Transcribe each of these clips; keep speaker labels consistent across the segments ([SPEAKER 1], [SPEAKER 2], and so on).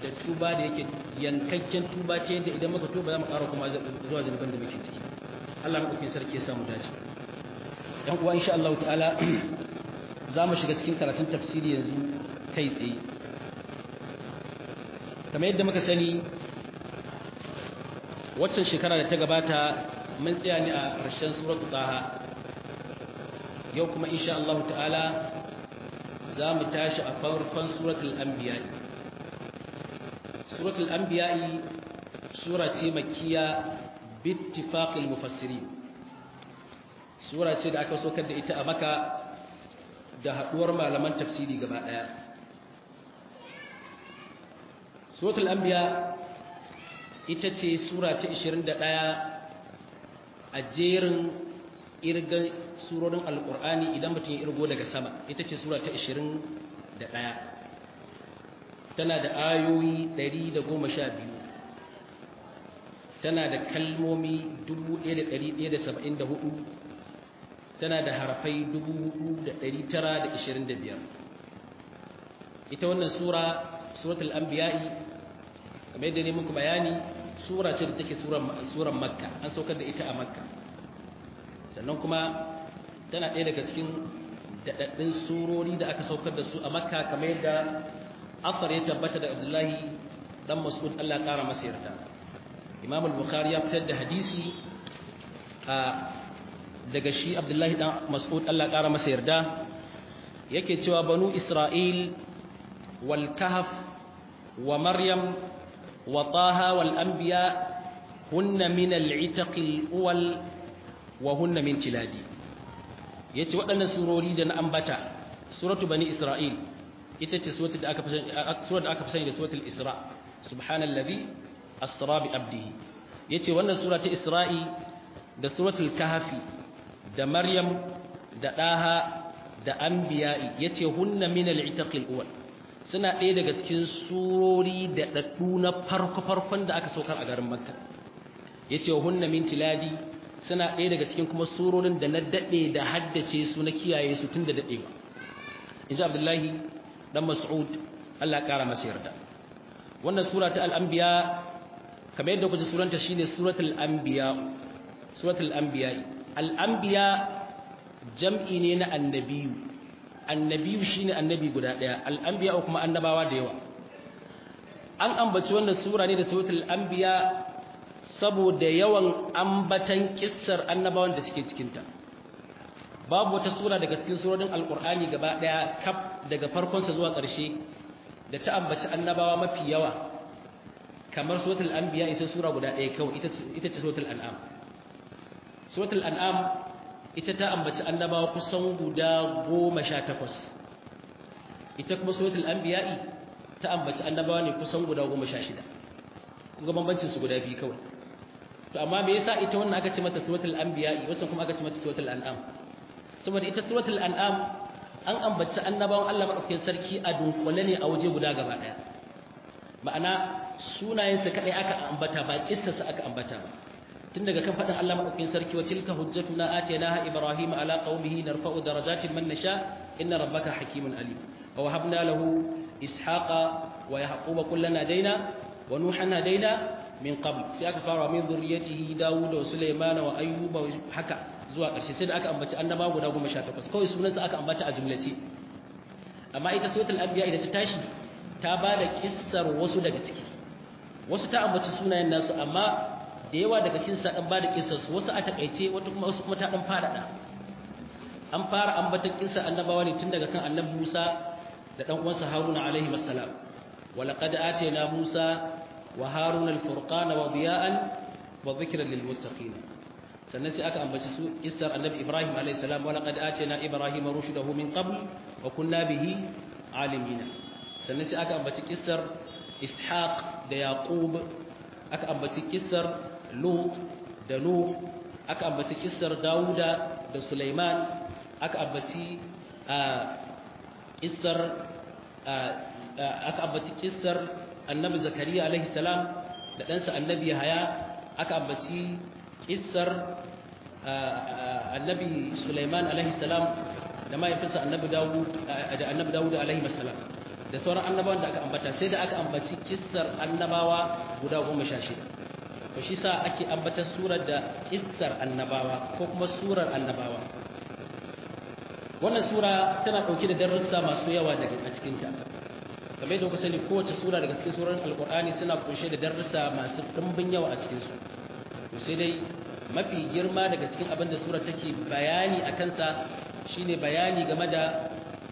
[SPEAKER 1] da tuba da yake yankakken tuba ce da idan muka tuba za mu ƙara kuma zuwa zunuban da muke ciki Allah maɗaukin sarki ya samu dace yan uwa insha Allah ta'ala za mu shiga cikin karatun tafsiri yanzu kai tsaye kamar yadda muka sani waccan shekara da ta gabata mun tsaya ne a ƙarshen suratul taha yau kuma insha Allah ta'ala za mu tashi a farkon suratul anbiya suratul anbiya sura ce makkiya bittifaqil mufassirin sura ce da aka sokar da ita a maka da haduwar malaman tafsiri gaba daya suratul anbiya ita ce sura ta 21 a jerin irgan surorin alkur'ani idan mutum ya irgo daga sama ita ce sura ta 21 tana da ayoyi 112 tana da kalmomi 1174 tana da harafai 4925 ita wannan sura suratul anbiya'i kamar yadda ne muku bayani sura ce da take suran makka an saukar da ita a makka sannan kuma tana ɗaya daga cikin daɗaɗɗun surori da aka saukar da su a makka kamar yadda afar ya tabbata da abdullahi dan mas'ud Allah ƙara masa yarda imam al-bukhari ya fitar da hadisi a daga shi abdullahi dan mas'ud Allah ƙara masa yarda yake cewa banu isra'il wal kahf wa maryam wa taha wal anbiya hunna min al-itaq al-awwal wa hunna min tiladi yace waɗannan surori da na ambata suratu bani isra'il ita ce suratul da aka fi surar da aka fi sani da suratul isra subhanallazi asra bi abdihi yace wannan sura ta isra'i da suratul kahfi da maryam da daha da anbiya'i yace hunna min al-itaqil awwal suna ɗaya daga cikin surori da daddu na farko farkon da aka saukar a garin makka yace hunna min tiladi suna ɗaya daga cikin kuma surorin da na daɗe da haddace su na kiyaye su tun da daɗewa in ji abdullahi ɗan mas'ud allah ƙara masa yarda wannan sura ta al'ambiya kamar yadda kuce suranta shi ne suratul anbiya suratul anbiya al'ambiya jam'i ne na annabiyu annabiyu shi ne annabi guda ɗaya al'ambiya kuma annabawa da yawa an ambaci wannan sura ne da suratul anbiya saboda yawan ambatan kissar annabawan da suke cikinta babu wata sura daga cikin surorin alkur'ani gaba daya kaf daga farkonsa zuwa ƙarshe da ta ambaci annabawa mafi yawa kamar suratul anbiya isa sura guda ɗaya kawai ita ce suratul an'am suratul an'am ita ta ambaci annabawa kusan guda goma sha takwas ita kuma suratul anbiya'i ta ambaci annabawa ne kusan guda goma sha shida kun ga bambancin su guda biyu kawai to amma me yasa ita wannan aka ce mata suratul anbiya wacce kuma aka ce mata suratul an'am saboda ita suratul an'am an ambaci annabawan Allah madaukakin sarki a dunkule ne a waje guda gaba daya ma'ana sunayen sa kadai aka ambata ba kissarsa aka ambata ba tun daga kan fadin Allah madaukakin sarki wa tilka hujjatuna atainaha ibrahim ala qaumihi narfa'u darajatin man nasha inna rabbaka hakimun alim wa wahabna lahu ishaqa wa yaquba kullana daina wa nuhan hadaina min qabl sai aka fara min zurriyatihi Dawud wa Sulaiman wa Ayyuba haka zuwa ƙarshe sai da aka ambaci annaba guda 18 kawai sunansa aka ambata a jumlace amma ita suratul anbiya idan ta tashi ta bada kissar wasu daga ciki wasu ta ambaci sunayen nasu amma da yawa daga cikin sa dan bada kissar su wasu a takaice wata kuma wasu kuma ta dan fara an fara ambatan kissar annabawa ne tun daga kan annabi Musa da dan uwansa Haruna alaihi wassalam ولقد آتينا موسى وهارون الفرقان وضياء وذكرا للمتقين sannan sai aka ambaci su kissar annabi Ibrahim alayhi salam wa laqad atayna ibrahima rushdahu min qabl wa kunna bihi alimina sannan sai aka ambaci kissar ishaq da yaqub aka ambaci kissar lut da nuh aka ambaci kissar dauda da sulaiman aka ambaci kissar aka ambaci kissar annabi zakariya alaihi salam da ɗansa annabi yahaya aka ambaci kissar annabi sulaiman alaihi salam da mahaifinsa annabi dawud da annabi dawud alaihi salam da sauran annabawan da aka ambata sai da aka ambaci kissar annabawa guda goma sha shida to shi sa ake ambatar surar da kissar annabawa ko kuma surar annabawa wannan sura tana ɗauke da darussa masu yawa daga a cikinta kamar yadda kuka sani kowace sura daga cikin surar alkur'ani suna kunshe da darussa masu ɗumbin yawa a cikinsu to sai dai mafi girma daga cikin abin da surar take bayani a kansa shine bayani game da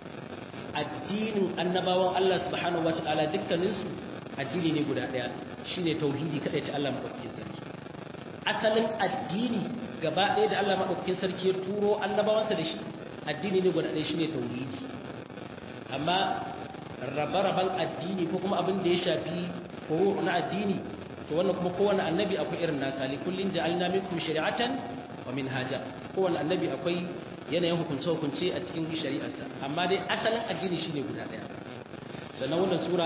[SPEAKER 1] addinin annabawan Allah subhanahu wataala dukkaninsu addini ne guda ɗaya shine tauhidi kadai ta Allah madaukakin sarki asalin addini gaba ɗaya da Allah madaukakin sarki ya turo annabawansa da shi addini ne guda ɗaya shine tauhidi amma rabe-raben addini ko kuma abin da ya shafi furu na addini to wannan kuma kowane annabi akwai irin nasa li kullin ja'alna minkum shari'atan wa minhaja kowane annabi akwai yanayin hukunce-hukunce a cikin shari'arsa amma dai asalin addini shine guda ɗaya sannan wannan sura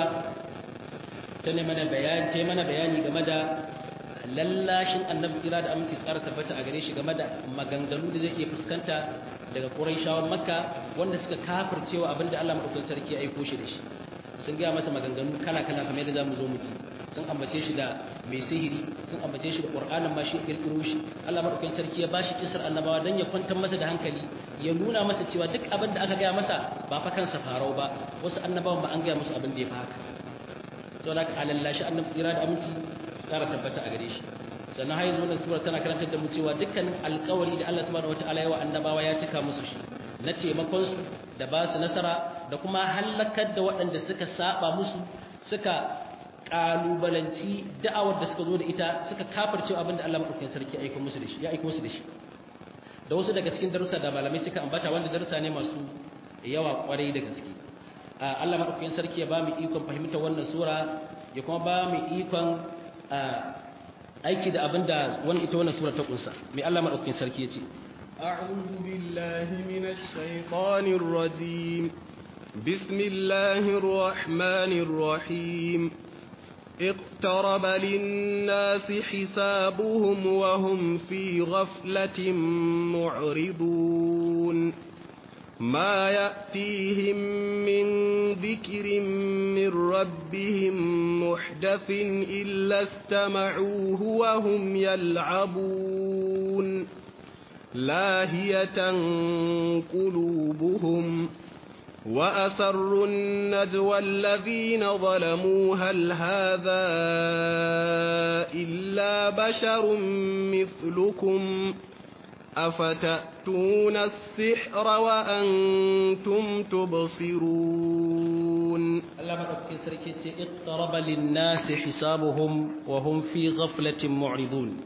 [SPEAKER 1] ta ne mana bayani ta mana bayani game da lallashin annabi tsira da aminci tsara tabbata a gare shi game da maganganu da zai iya fuskanta daga Qurayshawan Makka wanda suka kafircewa abinda Allah madaukakin sarki ya aiko shi da shi sun gaya masa maganganu kala kala kamar yadda zamu zo mu ji sun ambace shi da mai sihiri sun ambace shi da Qur'anin ma shi kirkiro shi Allah madaukakin sarki ya bashi kisar annabawa dan ya kwantar masa da hankali ya nuna masa cewa duk abin da aka gaya masa ba fa kansa farau ba wasu annabawan ba an gaya musu abin da ya fi haka saboda ka alallashi annabi tsira da aminci tsara tabbata a gare shi sannan har yanzu wannan sura tana karantar da mu cewa dukkan alƙawari da Allah subhanahu wataala ya wa annabawa ya cika musu shi na taimakon su da ba su nasara da kuma halakar da waɗanda suka saba musu suka kalubalanci da'awar da suka zo da ita suka kafirce abin da Allah madaukakin sarki ya aika musu da shi ya aika musu da shi da wasu daga cikin darussa da malamai suka ambata wanda darussa ne masu yawa kwarai da gaske Allah madaukakin sarki ya ba mu ikon fahimtar wannan sura ya kuma ba mu ikon aiki da abin da wani ita wannan sura ta kunsa mai Allah madaukakin sarki ya ce
[SPEAKER 2] أعوذ بالله من الشيطان الرجيم بسم الله الرحمن الرحيم اقترب للناس حسابهم وهم في غفلة معرضون ما يأتيهم من ذكر من ربهم محدث إلا استمعوه وهم يلعبون لاهية قلوبهم وأسروا النجوى الذين ظلموا هل هذا إلا بشر مثلكم أفتأتون السحر وأنتم تبصرون
[SPEAKER 1] الله مدفك سركت اقترب للناس حسابهم وهم في غفلة معرضون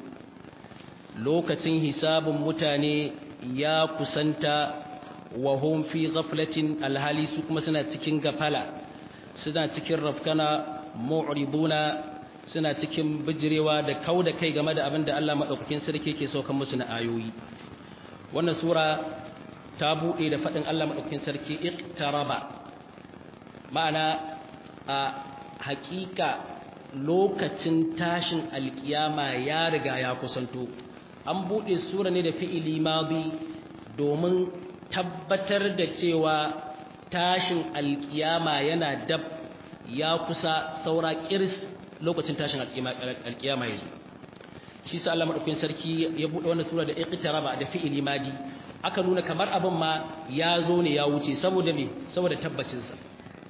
[SPEAKER 1] lokacin hisabin mutane ya kusanta wa hum fi ghaflatin alhali su kuma suna cikin gafala suna cikin rafkana mu'riduna suna cikin bijirewa da kauda kai game da abin da Allah madaukakin sarki yake saukan musu na ayoyi wannan sura ta bude da fadin Allah madaukakin sarki iqtaraba ma'ana a hakika lokacin tashin alkiyama ya riga ya kusanto an buɗe sura ne da fi'ili madi domin tabbatar da cewa tashin alkiyama yana dab ya kusa saura kiris lokacin tashin alkiyama ya zo shi sa Allah madaukakin sarki ya buɗe wannan sura da iqtaraba da fi'ili madi aka nuna kamar abin ma ya zo ne ya wuce saboda me saboda tabbacin sa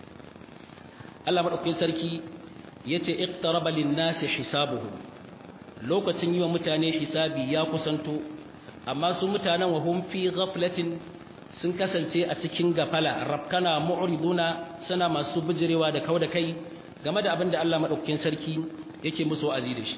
[SPEAKER 1] Allah madaukakin sarki yace iqtaraba lin-nasi hisabuhum lokacin yi wa mutane hisabi ya kusanto amma su mutanen wahum fi ghaflatin sun kasance a cikin gafala rabkana mu'riduna suna masu bijirewa da kauda kai game da abin da Allah madaukakin sarki yake musu wa'azi da shi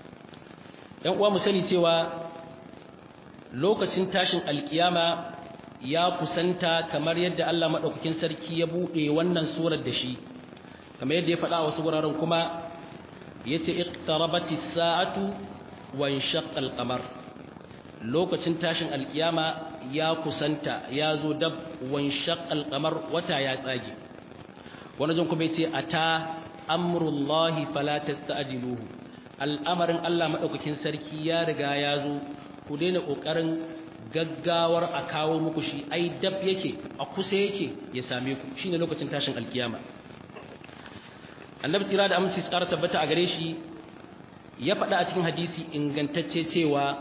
[SPEAKER 1] ɗan uwa mu sani cewa lokacin tashin alkiyama ya kusanta kamar yadda Allah madaukakin sarki ya bude wannan surar da shi kamar yadda ya faɗa a wasu wuraren kuma yace iqtarabati sa'atu wa inshaqqa al-qamar lokacin tashin alkiyama ya kusanta ya zo dab wa inshaqqa al-qamar wata ya tsage wani jin kuma yace ata amrullahi fala tasta'jiluhu al'amarin Allah madaukakin sarki ya riga ya zo ku daina kokarin gaggawar a kawo muku shi ai dab yake a kusa yake ya same ku shine lokacin tashin alkiyama annabi tsira da aminci tsara tabbata a gare shi ya faɗa a cikin hadisi ingantacce cewa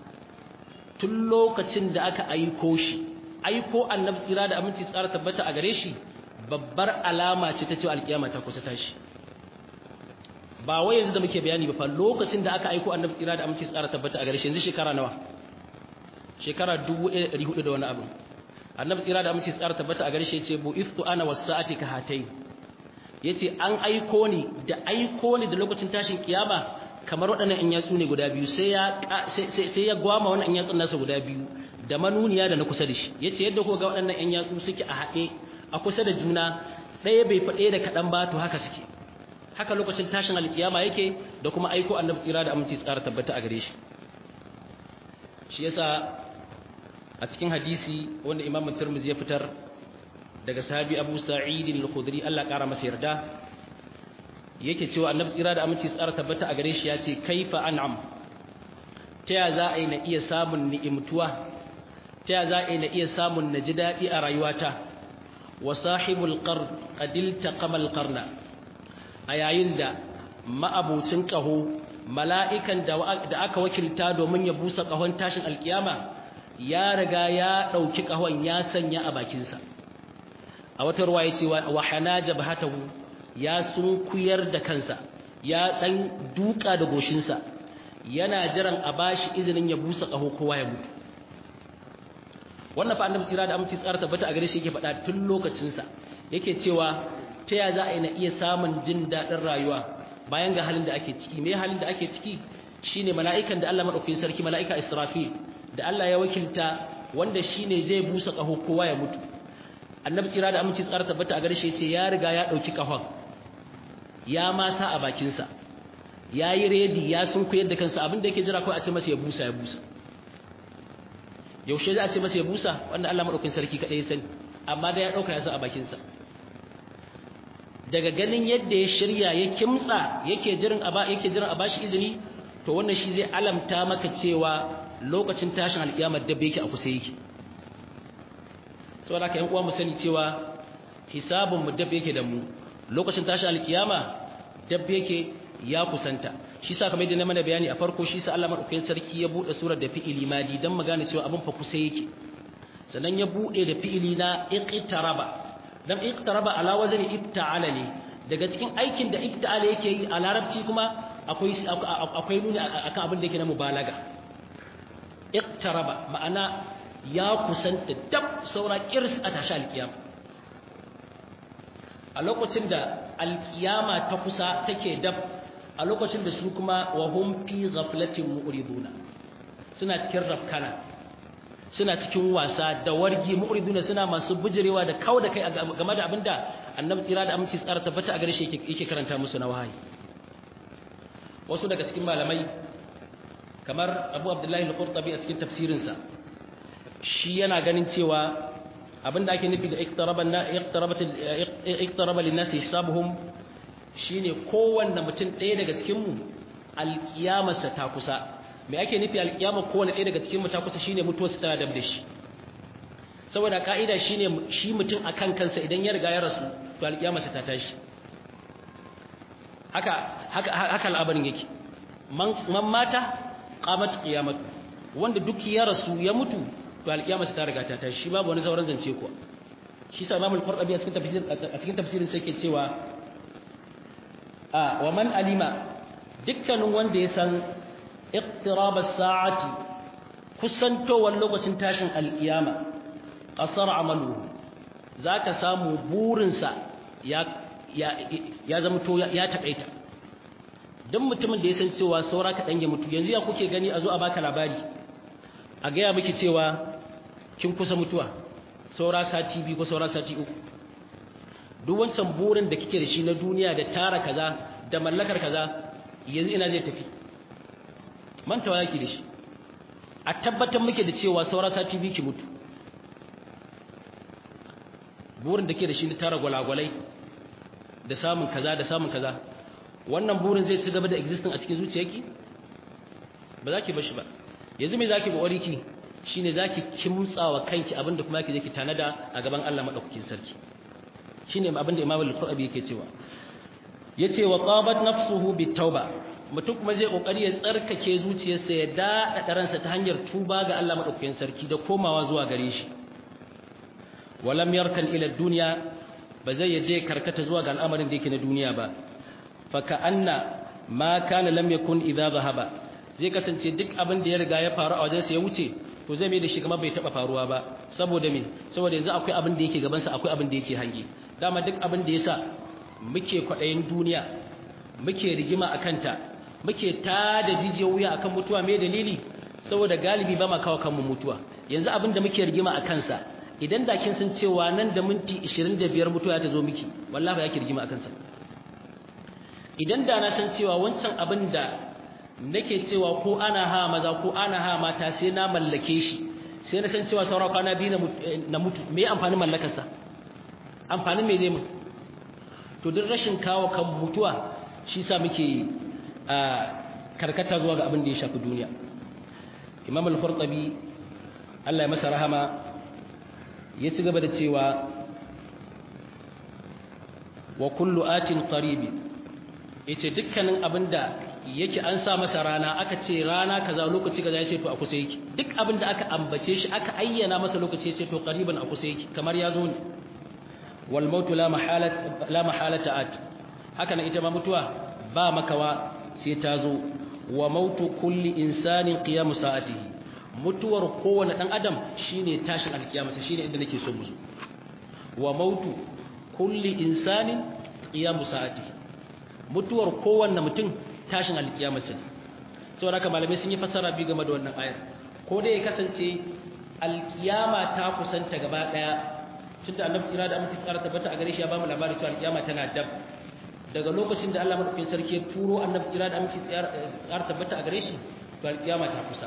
[SPEAKER 1] tun lokacin da aka aiko shi aiko annabi tsira da aminci tsara tabbata a gare shi babbar alama ce ta cewa alkiyama ta kusa tashi ba wai yanzu da muke bayani ba fa lokacin da aka aiko annabi tsira da aminci tsara tabbata a gare shi yanzu shekara nawa shekara 1400 da wani abu annabi tsira da aminci tsara tabbata a gare shi yace bu iftu ana wasa'ati ka hatai yace an aiko ni da aiko ni da lokacin tashin kiyama kamar waɗannan in yatsu ne guda biyu sai ya sai ya gwama wannan in yatsun nasa guda biyu da manuniya da na kusa da shi yace yadda ko ga waɗannan in yatsu suke a haɗe a kusa da juna ɗaya bai faɗe da kaɗan ba to haka suke haka lokacin tashin alkiyama yake da kuma aiko annabi tsira da aminci tsara tabbata a gare shi shi yasa a cikin hadisi wanda Imam Tirmidhi ya fitar daga sahabi Abu Sa'id al-Khudri Allah kara masa yarda yake cewa annabi tsira da aminci tsara tabbata a gare shi ya ce kaifa an'am ta ya za a yi na iya samun ni'imtuwa ta ya za a yi na iya samun na ji daɗi a rayuwata wa sahibul qarn qadil taqamal qarna a yayin da ma'abucin ƙaho mala'ikan da aka wakilta domin ya busa ƙahon tashin alkiyama ya riga ya ɗauki ƙahon ya sanya a bakinsa a wata ruwa ya ce wa hana jabhatahu ya sunkuyar da kansa ya ɗan duka da goshinsa yana jiran a bashi izinin ya busa ƙaho kowa ya mutu wannan fa annabi tsira da aminci tsara tabbata a gare shi yake faɗa tun lokacinsa yake cewa ta ya za a yi na iya samun jin daɗin rayuwa bayan ga halin da ake ciki me halin da ake ciki shine mala'ikan da Allah madaukakin sarki mala'ika Israfil da Allah ya wakilta wanda shine zai busa ƙaho kowa ya mutu annabi tsira da aminci tsara tabbata a gare shi yace ya riga ya ɗauki ƙahon ya ma sa a bakinsa ya yi redi ya sun koyar da kansa abinda yake jira kawai a ce masa ya busa ya busa yaushe za a ce masa ya busa wanda Allah madaukakin sarki kaɗai ya sani amma da ya ɗauka ya sa a bakinsa daga ganin yadda ya shirya ya kimtsa yake jiran a yake jiran a bashi izini to wannan shi zai alamta maka cewa lokacin tashin alƙiyamar dabbe yake a kusa yake saboda haka ƴan uwa mu sani cewa hisabun mu dabbe yake da mu lokacin tashin alƙiyama dabbe yake ya kusanta shi sa kamar yadda na mana bayani a farko shi sa Allah madaukakin sarki ya bude surar da fi'ili madi dan magana cewa abin fa kusa yake sannan ya bude da fi'ili na iqtaraba dan iqtaraba ala wazni ifta'ala ne daga cikin aikin da ifta'ala yake yi a larabci kuma akwai akwai nuni akan abin da yake na mubalaga iqtaraba ma'ana ya kusanta dab saura kirs a tashi alkiyama a lokacin da alkiyama ta kusa take dab a lokacin da su kuma wa hum fi ghaflatin mu'riduna suna cikin rafkana suna cikin wasa da wargi mu'riduna suna masu bujirewa da kawo da kai game da abinda annabi tsira da aminci tsara tabbata a gare shi yake karanta musu na wahayi wasu daga cikin malamai kamar Abu Abdullahi al-Qurtubi a cikin tafsirinsa shi yana ganin cewa abinda ake nufi da iqtaraban na iqtarabat iqtaraba lin-nasi hisabuhum shine kowanne mutum ɗaya daga cikin mu alkiyamarsa ta kusa me ake nufi alkiyama kowanne ɗaya daga cikin mu ta kusa shine mutuwarsa tana dab da shi saboda ka'ida shine shi mutum akan kansa idan ya riga ya rasu to alkiyamarsa ta tashi haka haka haka al'abarin yake man man mata qamat qiyamatu wanda duk ya rasu ya mutu to alkiyamarsa ta riga ta tashi babu wani sauran zance kuwa shi sa Imam al-Qurtubi a cikin tafsirin a cikin tafsirin sai yake cewa a wa man alima dukkanin wanda ya san iqtirab as-sa'ati kusantowar lokacin tashin alkiyama qasar amalu zaka samu burinsa ya ya ya zama to ya takaita dan mutumin da ya san cewa saura ka dange mutu yanzu ya kuke gani a zo a baka labari a ga ya miki cewa kin kusa mutuwa saura sati biyu ko saura sati uku duk wancan burin da kike da shi na duniya da tara kaza da mallakar kaza yanzu ina zai tafi mantawa yake da shi a tabbatar muke da cewa saura sati biyu ki mutu burin da ke da shi na tara gwalagwalai da samun kaza da samun kaza wannan burin zai ci gaba da existing a cikin zuciyarki ba za ki bar shi ba yanzu me za ki ƙoƙari ki shine za ki kimtsawa kanki abinda kuma yake zai ki tanada a gaban Allah maɗaukakin sarki shine abinda Imam al-Qur'ani yake cewa yace wa qabat nafsuhu bitauba mutum kuma zai kokari ya tsarkake zuciyarsa ya dada ransa ta hanyar tuba ga Allah madaukakin sarki da komawa zuwa gare shi walam yarkan ila dunya ba zai yadda karkata zuwa ga al'amarin da yake na duniya ba fa ka'anna ma kana lam yakun idza zahaba zai kasance duk abin da ya riga ya faru a wajensa ya wuce to zai mai da shi kamar bai taba faruwa ba saboda me saboda yanzu akwai abin da yake gaban sa akwai abin da yake hange dama duk abin da yasa muke kwadayin duniya muke rigima akan ta muke tada jijiyar wuya akan mutuwa me dalili saboda galibi ba ma kawo kanmu mutuwa yanzu abin da muke rigima akan sa idan da kin san cewa nan da minti 25 mutuwa ta zo miki wallahi ba yake rigima akan sa idan da na san cewa wancan abin da nake cewa ko ana ha maza ko ana ha mata sai na mallake shi sai na san cewa saura kwana biyu na mutu me amfanin mallakarsa amfanin me zai mu to duk rashin kawo kan mutuwa shi sa muke karkata zuwa ga abin da ya shafi duniya imam al-furtabi Allah ya masa rahama ya ci gaba da cewa wa kullu atin qaribi yace dukkanin abinda yake an sa masa rana aka ce rana kaza lokaci kaza yace to a kusa yake duk abinda aka ambace shi aka ayyana masa lokaci yace to qariban a kusa yake kamar ya zo ne wal maut la mahalat la mahalata at haka nan ita ma mutuwa ba makawa sai ta zo wa mautu kulli insanin qiyamu sa'atihi mutuwar kowane dan adam shine tashin alkiyama shine inda nake so mu zo wa mautu kulli insanin qiyamu sa'atihi mutuwar kowanne mutum tashin alkiyama sai saboda haka malamai sun yi fasara bi game da wannan ayar ko dai ya kasance alkiyama ta kusanta gaba daya tunda annabi tsira da aminci tsara tabbata a gare shi ya ba mu labari cewa alkiyama tana dab daga lokacin da Allah madaukakin sarki ya turo annabi tsira da aminci tsara tabbata a gare shi to alkiyama ta kusa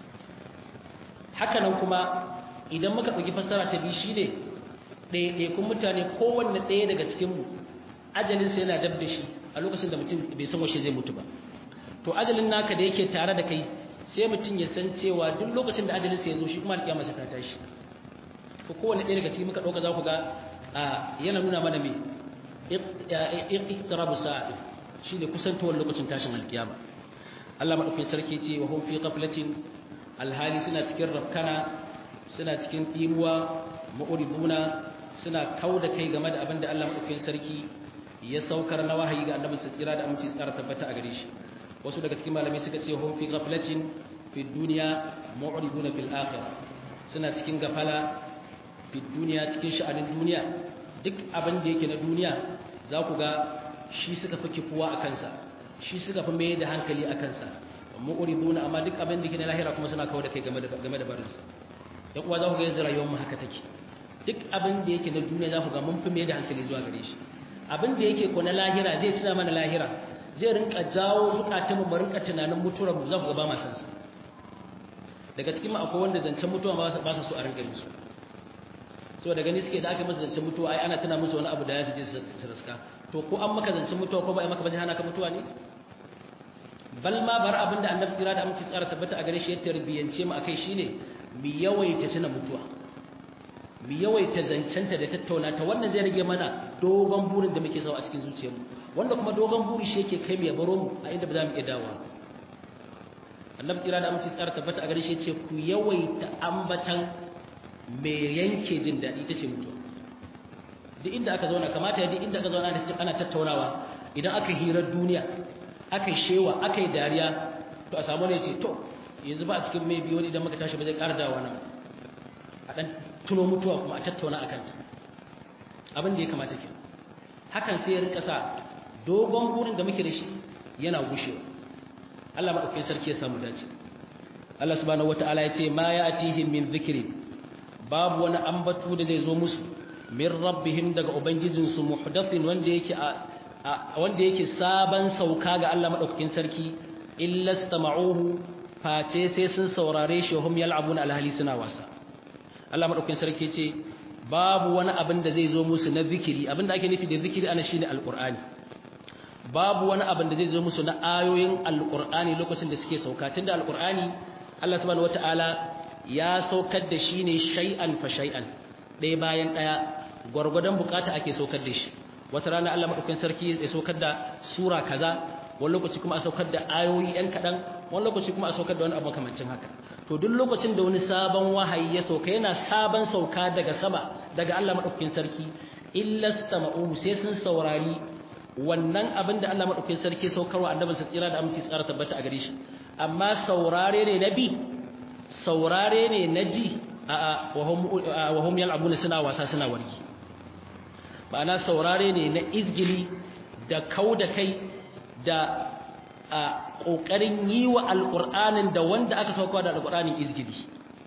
[SPEAKER 1] haka nan kuma idan muka ɗauki fassara ta biyu shine ɗaiɗaikun mutane kowanne ɗaya daga cikinmu ajalinsa yana dab da shi a lokacin da mutum bai san washe zai mutu ba to ajalin naka da yake tare da kai sai mutum ya san cewa duk lokacin da ajalinsa ya zo shi kuma alƙiyama ta tashi ko kowanne ɗaya daga cikin muka ɗauka za ku ga yana nuna mana me iqtirabu sa'a shine kusantowar lokacin tashin alƙiyama Allah madaukakin sarki ce wa hum fi ghaflatin alhali suna cikin rafkana suna cikin imuwa ma'uribuna suna kauda kai game da abin da Allah madaukakin sarki ya saukar na wahayi ga annabi tsira da aminci tsara tabbata a gare shi wasu daga cikin malamai suka ce hum fi ghaflatin fi dunya mu'riduna fil akhirah suna cikin gafala fi dunya cikin sha'anin duniya duk abin da yake na duniya za ku ga shi suka fi kifuwa a kansa shi suka fi mai da hankali a kansa mu'riduna amma duk abin da yake na lahira kuma suna kawo da kai game da game da barinsa dan uwa za ku ga yanzu rayuwar mu haka take duk abin da yake na duniya za ku ga mun fi mai da hankali zuwa gare shi abin da yake ko na lahira zai tuna mana lahira zai rinka jawo zukatan mu rinka tunanin mutuwar mu za ku ga ba ma san sa daga cikin mu akwai wanda zancen mutuwa ba sa so a rinka musu saboda gani suke da aka masa zancen mutuwa ai ana tuna musu wani abu da ya je su raska to ko an maka zancen mutuwa ko ba ai maka ba hana ka mutuwa ne bal ma bar abin da annabi tsira da aminci tsara tabbata a gare shi ya tarbiyance mu akai shine mu yawaita tuna mutuwa mu yawaita zancenta da tattauna ta wannan zai rage mana dogon burin da muke sawa a cikin zuciyarmu wanda kuma dogon buri shi yake kai mu ya baro mu a inda ba za mu iya dawowa annabi tsira da aminci tsara tabbata a gare shi ya ce ku yawaita ambatan mai yanke jin daɗi ita ce mutuwa duk inda aka zauna kamata ya duk inda aka zauna ana tattaunawa idan aka hirar duniya aka yi shewa aka yi dariya to a samu ne ce to yanzu ba a cikin mai biyu idan muka tashi ba zai ƙara dawa nan a ɗan tuno mutuwa kuma a tattauna a kanta abin da ya kamata ke hakan sai ya rinka sa dogon burin da muke da shi yana gushewa Allah maɗaukakin sarki ya samu dace Allah subhanahu wata'ala ya ce ma ya atihim min zikri babu wani ambatu da zai zo musu min rabbihim daga ubangijinsu muhdathin wanda yake a wanda yake sabon sauka ga Allah madaukakin sarki illa istama'uhu face sai sun saurare shi hum yal'abuna alhali suna wasa Allah madaukakin sarki ce babu wani abin da zai zo musu na zikiri abin da ake nufi da zikiri ana shine alqur'ani babu wani abin da zai zo musu na ayoyin alqur'ani lokacin da suke sauka tunda alqur'ani Allah subhanahu wataala ya saukar da shi ne shay'an fa shay'an ɗaya bayan ɗaya gwargwadon bukata ake saukar da shi wata rana Allah madaukakin sarki ya saukar da sura kaza wani lokaci kuma a saukar da ayoyi yan kadan wani lokaci kuma a saukar da wani abu makamancin haka to duk lokacin da wani sabon wahayi ya sauka yana sabon sauka daga sama daga Allah madaukakin sarki illa stama'u sai sun saurari wannan abin da Allah madaukakin sarki saukarwa annabin sa tsira da aminci tsara tabbata a gare shi amma saurare ne na bi saurare ne na ji a wa hum yal'abuna suna wasa suna wargi ma'ana saurare ne na izgili da kau da kai da a ƙoƙarin yi wa alƙur'anin da wanda aka sauka da alƙur'anin izgili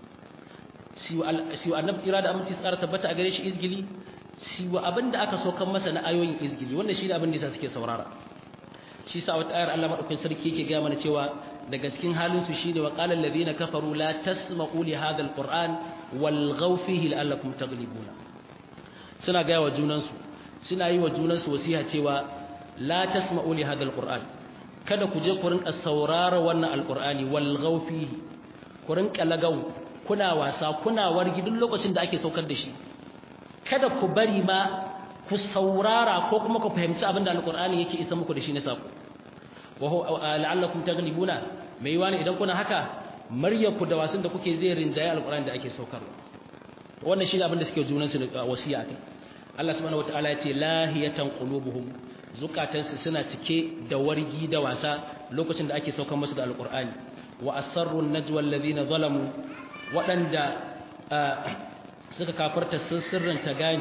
[SPEAKER 1] siwa annabi tsira da aminci tsara tabbata a gare shi izgili siwa abin da aka saukan masa na ayoyin izgili wannan shi ne abin da suke saurara shi sa wata ayar Allah madaukakin sarki yake gaya mana cewa daga cikin halin su shine wa qala alladhina kafaru la tasma'u li hadha alquran walghaw fihi la'allakum taghlibuna suna gaya wa junan su suna yi wa junan su wasiha cewa la tasma'u li hadha alquran kada ku je ku rinka saurara wannan alqurani walghaw fihi ku rinka lagau kuna wasa kuna wargi duk lokacin da ake saukar da shi kada ku bari ma ku saurara ko kuma ku fahimci abin da alqur'ani yake isa muku da shi na sako wa la'allakum taghlibuna mai yiwa ne idan kuna haka maryaku da wasun da kuke zai rinjaye alqur'ani da ake saukarwa wannan shine abin da suke junan su wasiya kai Allah subhanahu wataala ya ce lahiyatan qulubuhum zukatansu suna cike da wargi da wasa lokacin da ake saukar musu da alqur'ani wa asarru najwa alladhina zalamu waɗanda suka kafarta sun sirranta gani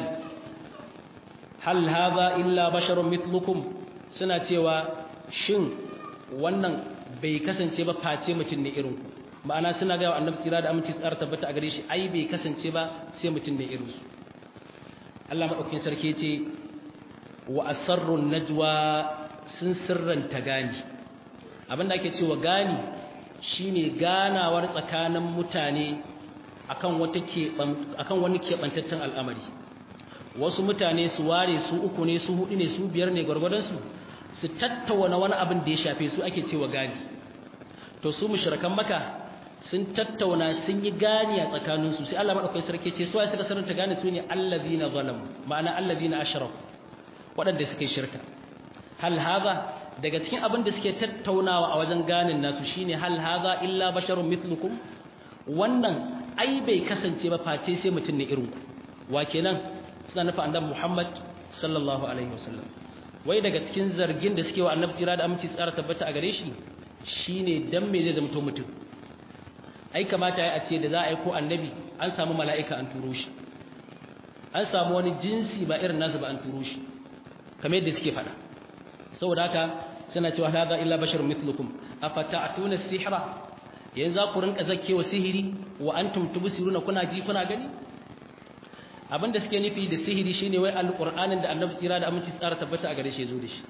[SPEAKER 1] hal hadha illa basharun mithlukum suna cewa shin wannan bai kasance ba face mutum ne irin ku ma'ana suna ga annabi tsira da aminci tsara tabbata a gare shi ai bai kasance ba sai mutum ne irin su Allah madaukakin sarki ce wa asarru najwa sun sirranta gani abinda ake cewa gani shine ganawar tsakanin mutane akan wata akan wani kebantaccen al'amari wasu mutane su ware su uku ne su hudu ne su biyar ne gwargwadon su su tattauna wani abin da ya shafe su ake cewa gani to su mushrikan maka sun tattauna sun yi gani a tsakanin su sai Allah madaukakin sarki ce su ai suka saranta gani su ne allazina zalamu ma'ana allazina ashraku waɗanda suka yi shirka hal hadha daga cikin abin da suke tattaunawa a wajen ganin nasu shine hal hadha illa basharun mithlukum wannan ai bai kasance ba face sai mutum ne irin ku wa kenan suna nufa annabi Muhammad sallallahu alaihi wasallam wai daga cikin zargin da suke wa annabi tsira da aminci tsara tabbata a gare shi shine dan me zai zama to mutum ai kamata ya ce da za a yi ko annabi an samu mala'ika an turo shi an samu wani jinsi ba irin nasu ba an turo shi kamar yadda suke faɗa saboda haka suna cewa hadha illa basharun mithlukum afata'tuna sihra yanzu ku rinka zakkewa sihiri wa antum tubsiruna kuna ji kuna gani abinda suke nufi da sihiri shine wai alqur'anin da annabi tsira da aminci tsara tabbata a gare shi yazo da shi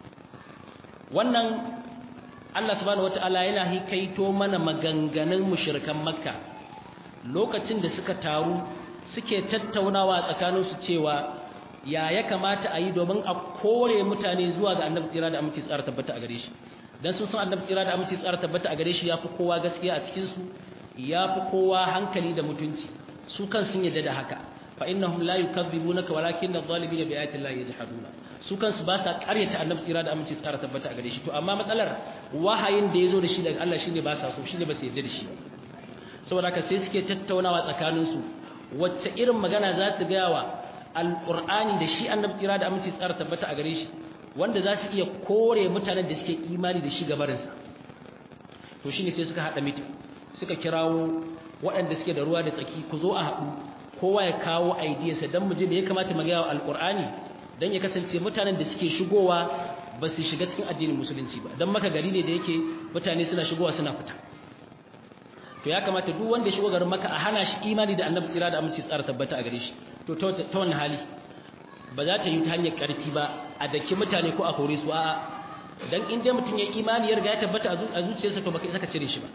[SPEAKER 1] wannan Allah subhanahu wataala yana hikaito mana maganganun mushrikan makka lokacin da suka taru suke tattaunawa tsakanin su cewa ya ya kamata a yi domin a kore mutane zuwa ga annabi tsira da aminci tsara tabbata a gare shi dan sun san annabi tsira da aminci tsara tabbata a gare shi yafi kowa gaskiya a cikin su yafi kowa hankali da mutunci su kan sun yadda da haka fa innahum la yukadzibunaka walakin adh-dhalimina bi ayati llahi yajhaduna su kansu ba sa ƙaryata annabi tsira da aminci tsara tabbata a gare shi to amma matsalar wahayin da yazo da shi daga Allah shine ba sa so shine ba su yadda da shi saboda haka sai suke tattaunawa tsakanin su wacce irin magana za su ga wa alqur'ani da shi annabi tsira da aminci tsara tabbata a gare shi wanda za su iya kore mutanen da suke imani da shi gabarinsa to shine sai suka haɗa mita suka kirawo waɗanda suke da ruwa da tsaki ku zo a haɗu kowa ya kawo idiyarsa don mu ji me ya kamata mu gaya wa alƙur'ani don ya kasance mutanen da suke shigowa ba su shiga cikin addinin musulunci ba don maka gari ne da yake mutane suna shigowa suna fita to ya kamata duk wanda ya shigo garin maka a hana shi imani da annabi tsira da aminci tsara tabbata a gare shi to ta wannan hali ba za ta yi ta hanyar ƙarfi ba a daki mutane ko a kore su a'a dan in dai mutum ya imani ya riga ya tabbata a zuciyarsa to baka isa ka cire shi ba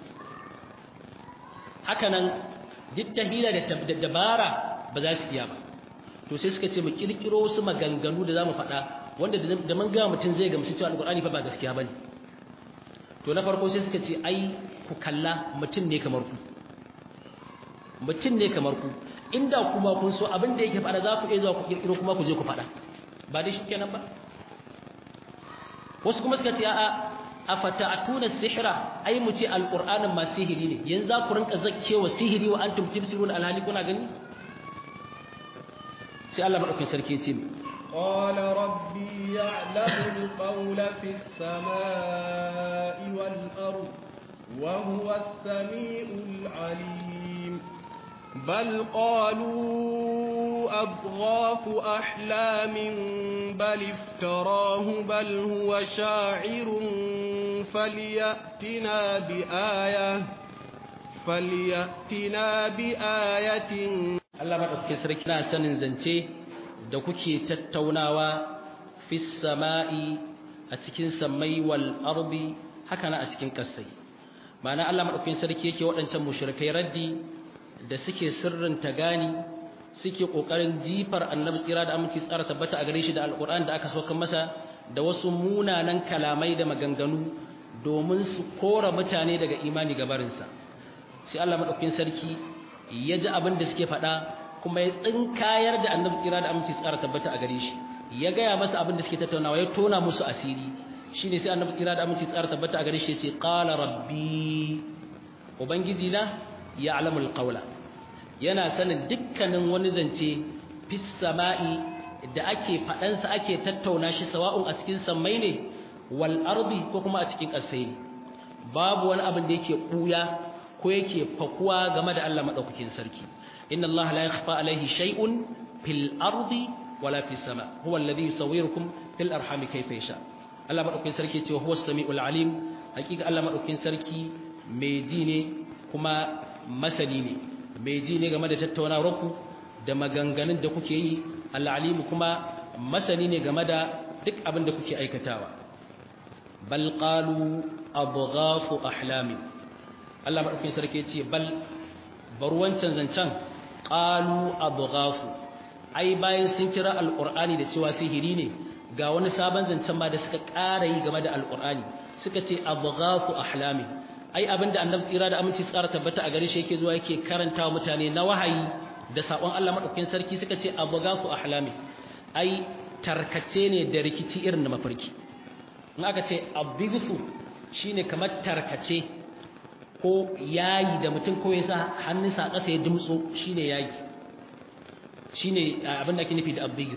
[SPEAKER 1] haka nan duk ta hila da dabara ba za su iya ba to sai suka ce mu kirkiro wasu maganganu da zamu faɗa wanda da mun ga mutum zai gamsu cewa alqur'ani fa ba gaskiya bane to na farko sai suka ce ai ku kalla mutum ne kamar ku mutum ne kamar ku inda kuma kun so abin da yake faɗa za ku iya zuwa ku kirkiro kuma ku je ku faɗa ba dai shikenan ba wasu kuma suka ce a'a afata'tuna sihra ai mu ce alqur'anin ma sihiri ne yanzu za ku rinka zakkewa sihiri wa antum tibsiruna alhali kuna gani sai Allah madaukakin sarki ya ce
[SPEAKER 2] قال ربي يعلم القول في السماء والأرض وهو السميع العليم بل قالوا أضغاث أحلام بل افتراه بل هو شاعر فليأتنا بآية فليأتنا بآية
[SPEAKER 1] Allah madaukakin sarki na sanin zance da kuke tattaunawa fis sama'i a cikin samai wal ardi haka na a cikin kasai ma'ana Allah madaukakin sarki yake waɗancan mushrikai raddi da suke sirrin ta gani suke kokarin jifar annabi tsira da aminci tsara tabbata a gare shi da alquran da aka sauka masa da wasu munanan kalamai da maganganu domin su kora mutane daga imani gabarinsa sai Allah madaukakin sarki ya ji abin da suke faɗa kuma ya tsinkayar da annabi tsira da aminci tsara tabbata a gare shi ya gaya masa abin da suke tattaunawa ya tona musu asiri shine sai annabi tsira da aminci tsara tabbata a gare shi ya ce qala rabbi ubangiji na ya'lamu alqawla yana sanin dukkanin wani zance fis sama'i da ake faɗansa ake tattauna shi sawa'un a cikin sammai ne wal ardi ko kuma a cikin ƙasai babu wani abin da yake ɓuya ko yake fakuwa game da Allah madaukakin sarki inna Allah la yakhfa alaihi shay'un fil ardi wala fis sama huwa alladhi yusawwirukum fil arhami kayfa yasha Allah madaukakin sarki ce huwa samiul alim hakika Allah madaukakin sarki mai ji ne kuma masani ne mai ji ne game da tattaunawar ku da maganganun da kuke yi al-alim kuma masani ne game da duk abin da kuke aikatawa bal qalu abghafu ahlamin Allah maɗaukin sarki ya ce bal bar wancan zancen ƙalu abghafu ai bayan sun kira alƙur'ani da cewa sihiri ne ga wani sabon zancen ma da suka ƙara yi game da alƙur'ani suka ce abghafu ahlami ai abinda annabi tsira da aminci tsara tabbata a gare shi yake zuwa yake karanta mutane na wahayi da sakon Allah maɗaukin sarki suka ce abghafu ahlami ai tarkace ne da rikici irin na mafarki in aka ce abighu shine kamar tarkace ko yayi da mutum ko ya sa hannunsa a ƙasa ya dumtso shine yayi shine abin da ake nufi da abigir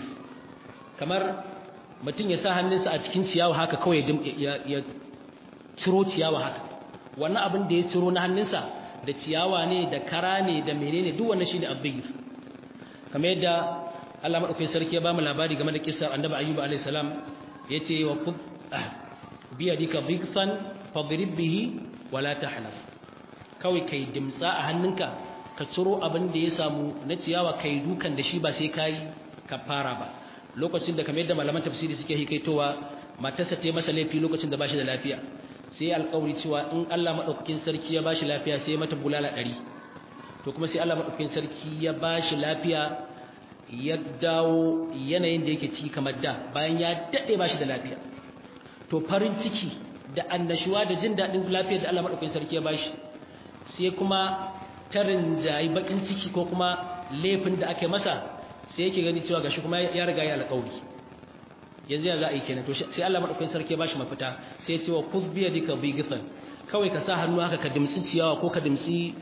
[SPEAKER 1] kamar mutum ya sa hannunsa a cikin ciyawa haka kawai ya ciro ciyawa haka wannan abin da ya ciro na hannunsa da ciyawa ne da kara ne da menene duk wannan shine abigir kamar yadda Allah madaukakin sarki ya ba mu labari game da kissar annabi ayyuba alayhi salam yace wa khudh biyadika dhikfan fadrib bihi wala tahnaf kawai kai dimtsa a hannunka ka ciro abin da ya samu na ciyawa kai dukan da shi ba sai kai ka fara ba lokacin da kamar yadda malaman tafsiri suke hikaitowa matarsa ta masa laifi lokacin da bashi da lafiya sai alƙawari cewa in Allah madaukakin sarki ya bashi lafiya sai mata bulala ɗari to kuma sai Allah madaukakin sarki ya bashi lafiya ya dawo yanayin da yake ciki kamar da bayan ya dade bashi da lafiya to farin ciki da annashuwa da jin daɗin lafiyar da Allah madaukakin sarki ya bashi sai kuma tarin jayi bakin ciki ko kuma laifin da aka masa sai yake gani cewa gashi kuma ya riga ya alƙawari yanzu ya za a yi kenan to sai Allah madaukakin sarki ya bashi mafita sai ya ce wa kuz bi yadika bighfan kawai ka sa hannu haka ka dimtsi ciyawa ko ka dimtsi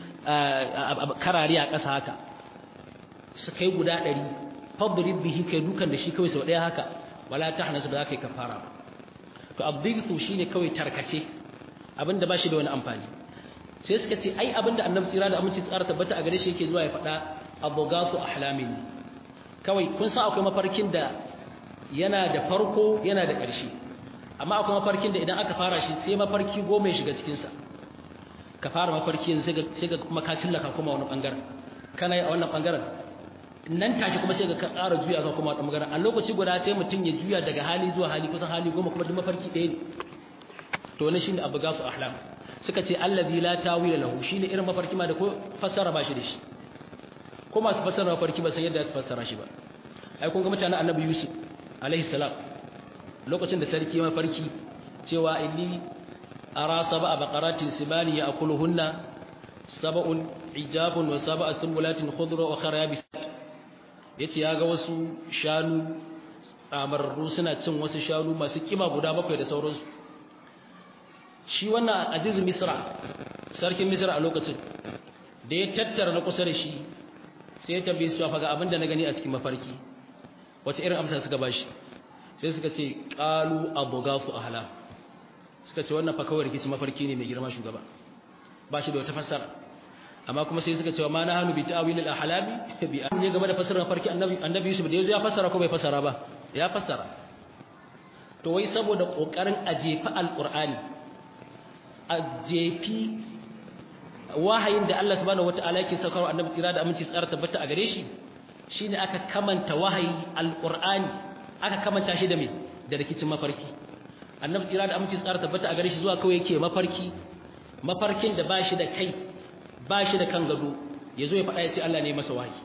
[SPEAKER 1] karari a ƙasa haka su kai guda ɗari fadrib bihi kai dukan da shi kawai sau ɗaya haka wala tahnas ba za ka yi kafara to abdighu shine kawai tarkace abinda ba shi da wani amfani sai suka ce ai abinda annabi tsira da aminci tsara tabbata a gare shi yake zuwa ya faɗa aboghafu ahlamin kawai kun san akwai mafarkin da yana da farko yana da ƙarshe amma akwai mafarkin da idan aka fara shi sai mafarki goma ya shiga cikinsa ka fara mafarki yanzu sai ga kuma ka cillaka kuma wani ɓangaren kana yi a wannan ɓangaren nan take kuma sai ga ka ƙara juya ka kuma wani ɓangaren a lokaci guda sai mutum ya juya daga hali zuwa hali kusan hali goma kuma duk mafarki ɗaya ne to wani shine abu gafu ahlam suka ce allazi la tawila lahu shine irin mafarki ma da ko fassara ba shi da shi ko masu fassara mafarki ba san yadda su fassara shi ba ai kun ga mutanen annabi yusuf alaihi salam lokacin da sarki ya mafarki cewa inni ara sab'a baqaratin simani ya'kuluhunna sab'un ijabun wa sab'a sumbulatin khudra wa khara yabis yace ya ga wasu shanu tsamararru suna cin wasu shanu masu kima guda bakwai da sauransu shi wannan azizu misra sarkin misra a lokacin da ya tattara na kusa da shi sai ya tambaye su faga abin da na gani a cikin mafarki wace irin amsa suka bashi sai suka ce qalu abugafu ahla suka ce wannan fa kawai rikici mafarki ne mai girma shugaba ba shi da wata fassara amma kuma sai suka ce ma na hanu bi ta'wil al ahlami bi an ne game da fassarar mafarki annabi annabi Yusuf da yazo ya fassara ko bai fassara ba ya fassara to wai saboda kokarin ajefa alqur'ani ajefi wahayin da Allah subhanahu wataala yake saukarwa annabi tsira da aminci tsara tabbata a gare shi shine aka kamanta wahayi alqur'ani aka kamanta shi da me da rikicin mafarki annabi tsira da aminci tsara tabbata a gare shi zuwa kawai yake mafarki mafarkin da ba shi da kai ba shi da kan gado yazo ya faɗa ya ce Allah ne masa wahayi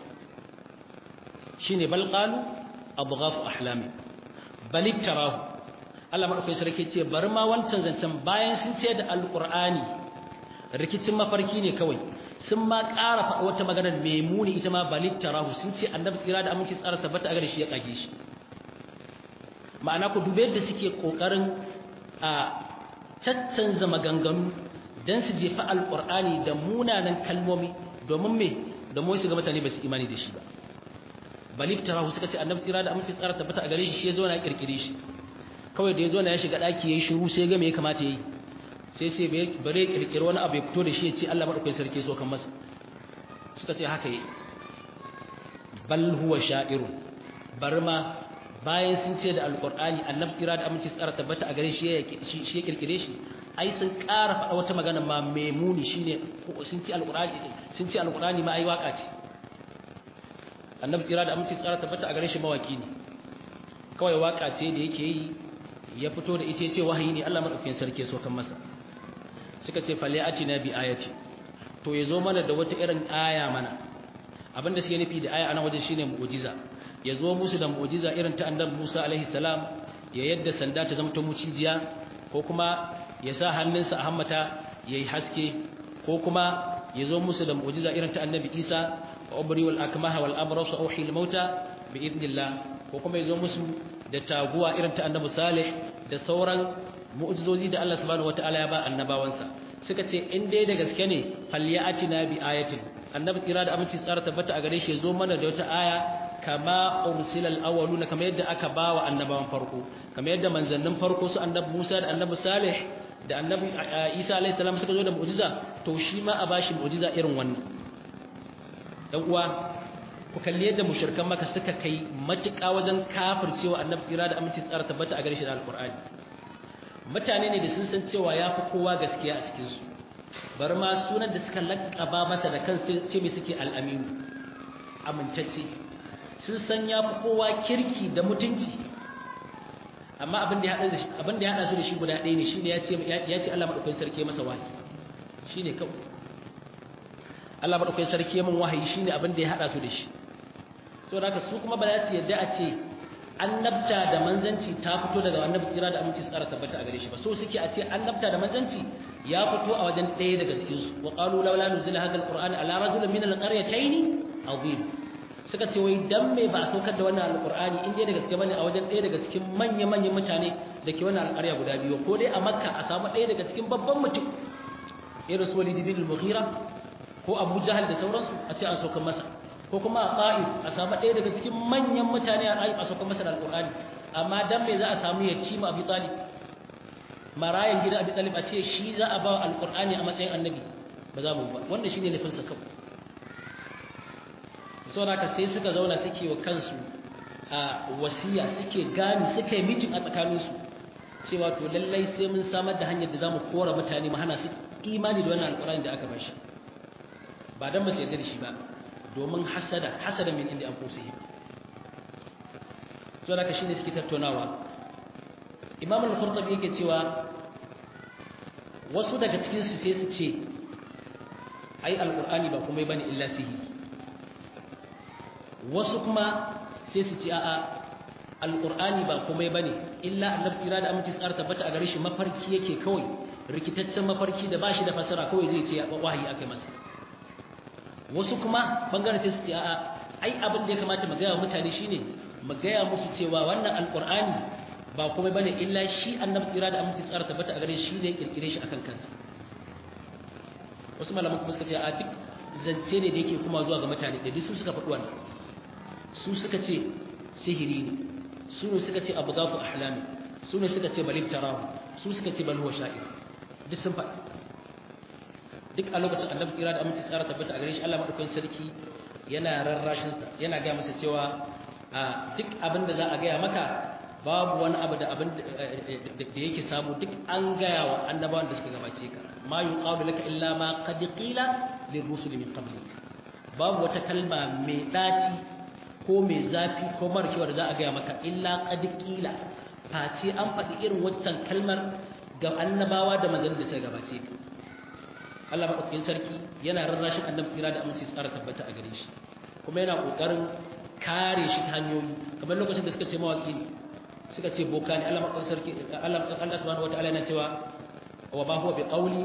[SPEAKER 1] shine bal qalu abghafu ahlami bal iktarahu Allah madaukakin sarki ce bari ma wancan zancen bayan sun ce da alqur'ani rikicin mafarki ne kawai sun ma ƙara faɗa wata maganar mai muni ita ma balik tarahu sun ce annabi tsira da aminci tsara tabbata a gare shi ya kage shi ma'ana ku dube yadda suke ƙoƙarin a caccanza maganganu don su jefa alƙur'ani da munanan kalmomi domin me domin su ga mutane ba su imani da shi ba balik tarahu suka ce annabi tsira da aminci tsara tabbata a gare shi shi ya zo na kirkire shi kawai da ya zo na ya shiga ɗaki ya yi shiru sai ga me ya kamata ya yi sai ce bare kirkiri wani abu ya fito da shi ya ce Allah madaukakin sarki so kan masa suka ce haka yi bal huwa sha'iru bar ma bayan sun ce da alqur'ani annabi tsira da aminci tsara tabbata a gare shi shi ya kirkire shi ai sun ƙara faɗa wata magana ma mai muni shine sun ce alqur'ani sun ce alqur'ani ma ai waka ce annabi tsira da aminci tsara tabbata a gare shi mawaki ne kawai waka ce da yake yi ya fito da ita ya ce wahayi ne Allah madaukakin sarki so kan masa suka ce falle atina bi ayati to yazo mana da wata irin aya mana abinda suke nufi da aya anan wajen shine mu'jiza yazo musu da mu'jiza irin ta annabi Musa alaihi salam ya yadda sanda ta zama ta mucijiya ko kuma ya sa hannunsa a hammata yayi haske ko kuma yazo musu da mu'jiza irin ta annabi Isa wa ubri wal akmaha wal abras wa uhil mauta bi idnillah ko kuma yazo musu da taguwa irin ta annabi Salih da sauran mu'jizozi da Allah subhanahu wataala ya ba annabawansa suka ce in dai da gaske ne falyatina bi ayatin annabi tsira da aminci tsara tabbata a gare shi zo mana da wata aya kama ursilal awwaluna kama yadda aka bawa annabawan farko kama yadda manzannin farko su annabi Musa da annabi Salih da annabi Isa alayhi salam suka zo da mu'jiza to shi ma a bashi mu'jiza irin wannan dan uwa ku kalli yadda mushrikan maka suka kai matuƙa wajen kafircewa annabi tsira da aminci tsara tabbata a gare shi da alqur'ani mutane ne da sun san cewa ya fi kowa gaskiya a cikinsu bari ma sunan da suka laƙaba masa da kansu ce mai suke al'aminu amintacce sun san ya fi kowa kirki da mutunci amma abin da ya haɗa su da shi guda ɗaya ne shi ne ya ce Allah maɗaukai sarki masa wahayi shi ne kawai Allah maɗaukai sarki min wahayi shi ne abin da ya haɗa su da shi saboda haka su kuma ba za su yadda a ce annabta da manzanci ta fito daga annabi tsira da aminci tsara tabbata a gare shi ba so suke a ce annabta da manzanci ya fito a wajen ɗaya daga cikin su wa qalu laula nuzila hadha alquran ala rajulin min alqaryatayn azim suka ce wai dan me ba a saukar da wannan alqurani in dai da gaske bane a wajen ɗaya daga cikin manya manyan mutane da ke wannan alƙarya guda biyu ko dai a makka a samu ɗaya daga cikin babban mutum irin su walid bin al-mughira ko abu jahal da sauransu a ce an saukar masa ko kuma a ta'if a samu ɗaya daga cikin manyan mutane a ta'if a sauka masa da alƙur'ani amma dan me za a samu yatima abi talib marayan gidan abi talib a ce shi za a ba wa alƙur'ani a matsayin annabi ba za mu ba wanda shine nufin sa kawai saboda haka sai suka zauna suke wa kansu a wasiya suke gani suka yi mitin a tsakaninsu cewa to lallai sai mun samar da hanyar da za mu kora mutane mu hana su imani da wannan alƙur'ani da aka bashi ba dan ba su yarda da shi ba domin hasada hasada min inda anfusihim so da shine suke tattaunawa imam al-qurtubi yake cewa wasu daga cikin su sai su ce ai alqur'ani ba komai bane illa sihiri wasu kuma sai su ce a'a alqur'ani ba komai bane illa annabi tsira da aminci tsara tabbata a gare shi mafarki yake kawai rikitaccen mafarki da bashi da fasara kawai zai ce wahayi akai masa wasu kuma bangaren sai su ce a'a ai abin da ya kamata mu gaya mutane shine mu gaya musu cewa wannan alqur'ani ba komai bane illa shi annabi tsira da aminci tsara tabbata a gare shi ne kirkire shi akan kansa wasu malaman kuma suka ce a duk zance ne da yake kuma zuwa ga mutane da duk su suka faɗi wannan su suka ce sihiri ne su ne suka ce abu gafu ahlami su ne suka ce balib tarahu su suka ce bal huwa sha'ir duk sun faɗi duk a lokacin annabi tsira da aminci tsara tabbata a gare shi Allah madaukakin sarki yana rarrashin sa yana ga masa cewa a duk abin da za a gaya maka babu wani abu da abin da yake samu duk an gaya wa annabawan da suka gabace ka ma yuqalu laka illa ma qad qila lirrusul min qablik babu wata kalma mai daci ko mai zafi ko mara kyau da za a gaya maka illa qad qila face an faɗi irin waccan kalmar ga annabawa da manzanni da suka gabace ka Allah madaukakin sarki yana rarrashin annabi tsira da aminci tsara tabbata a gare shi kuma yana kokarin kare shi ta hanyoyi kamar lokacin da suka ce mawaki ne suka ce boka ne Allah madaukakin sarki Allah Allah subhanahu wataala yana cewa wa ma huwa biqawli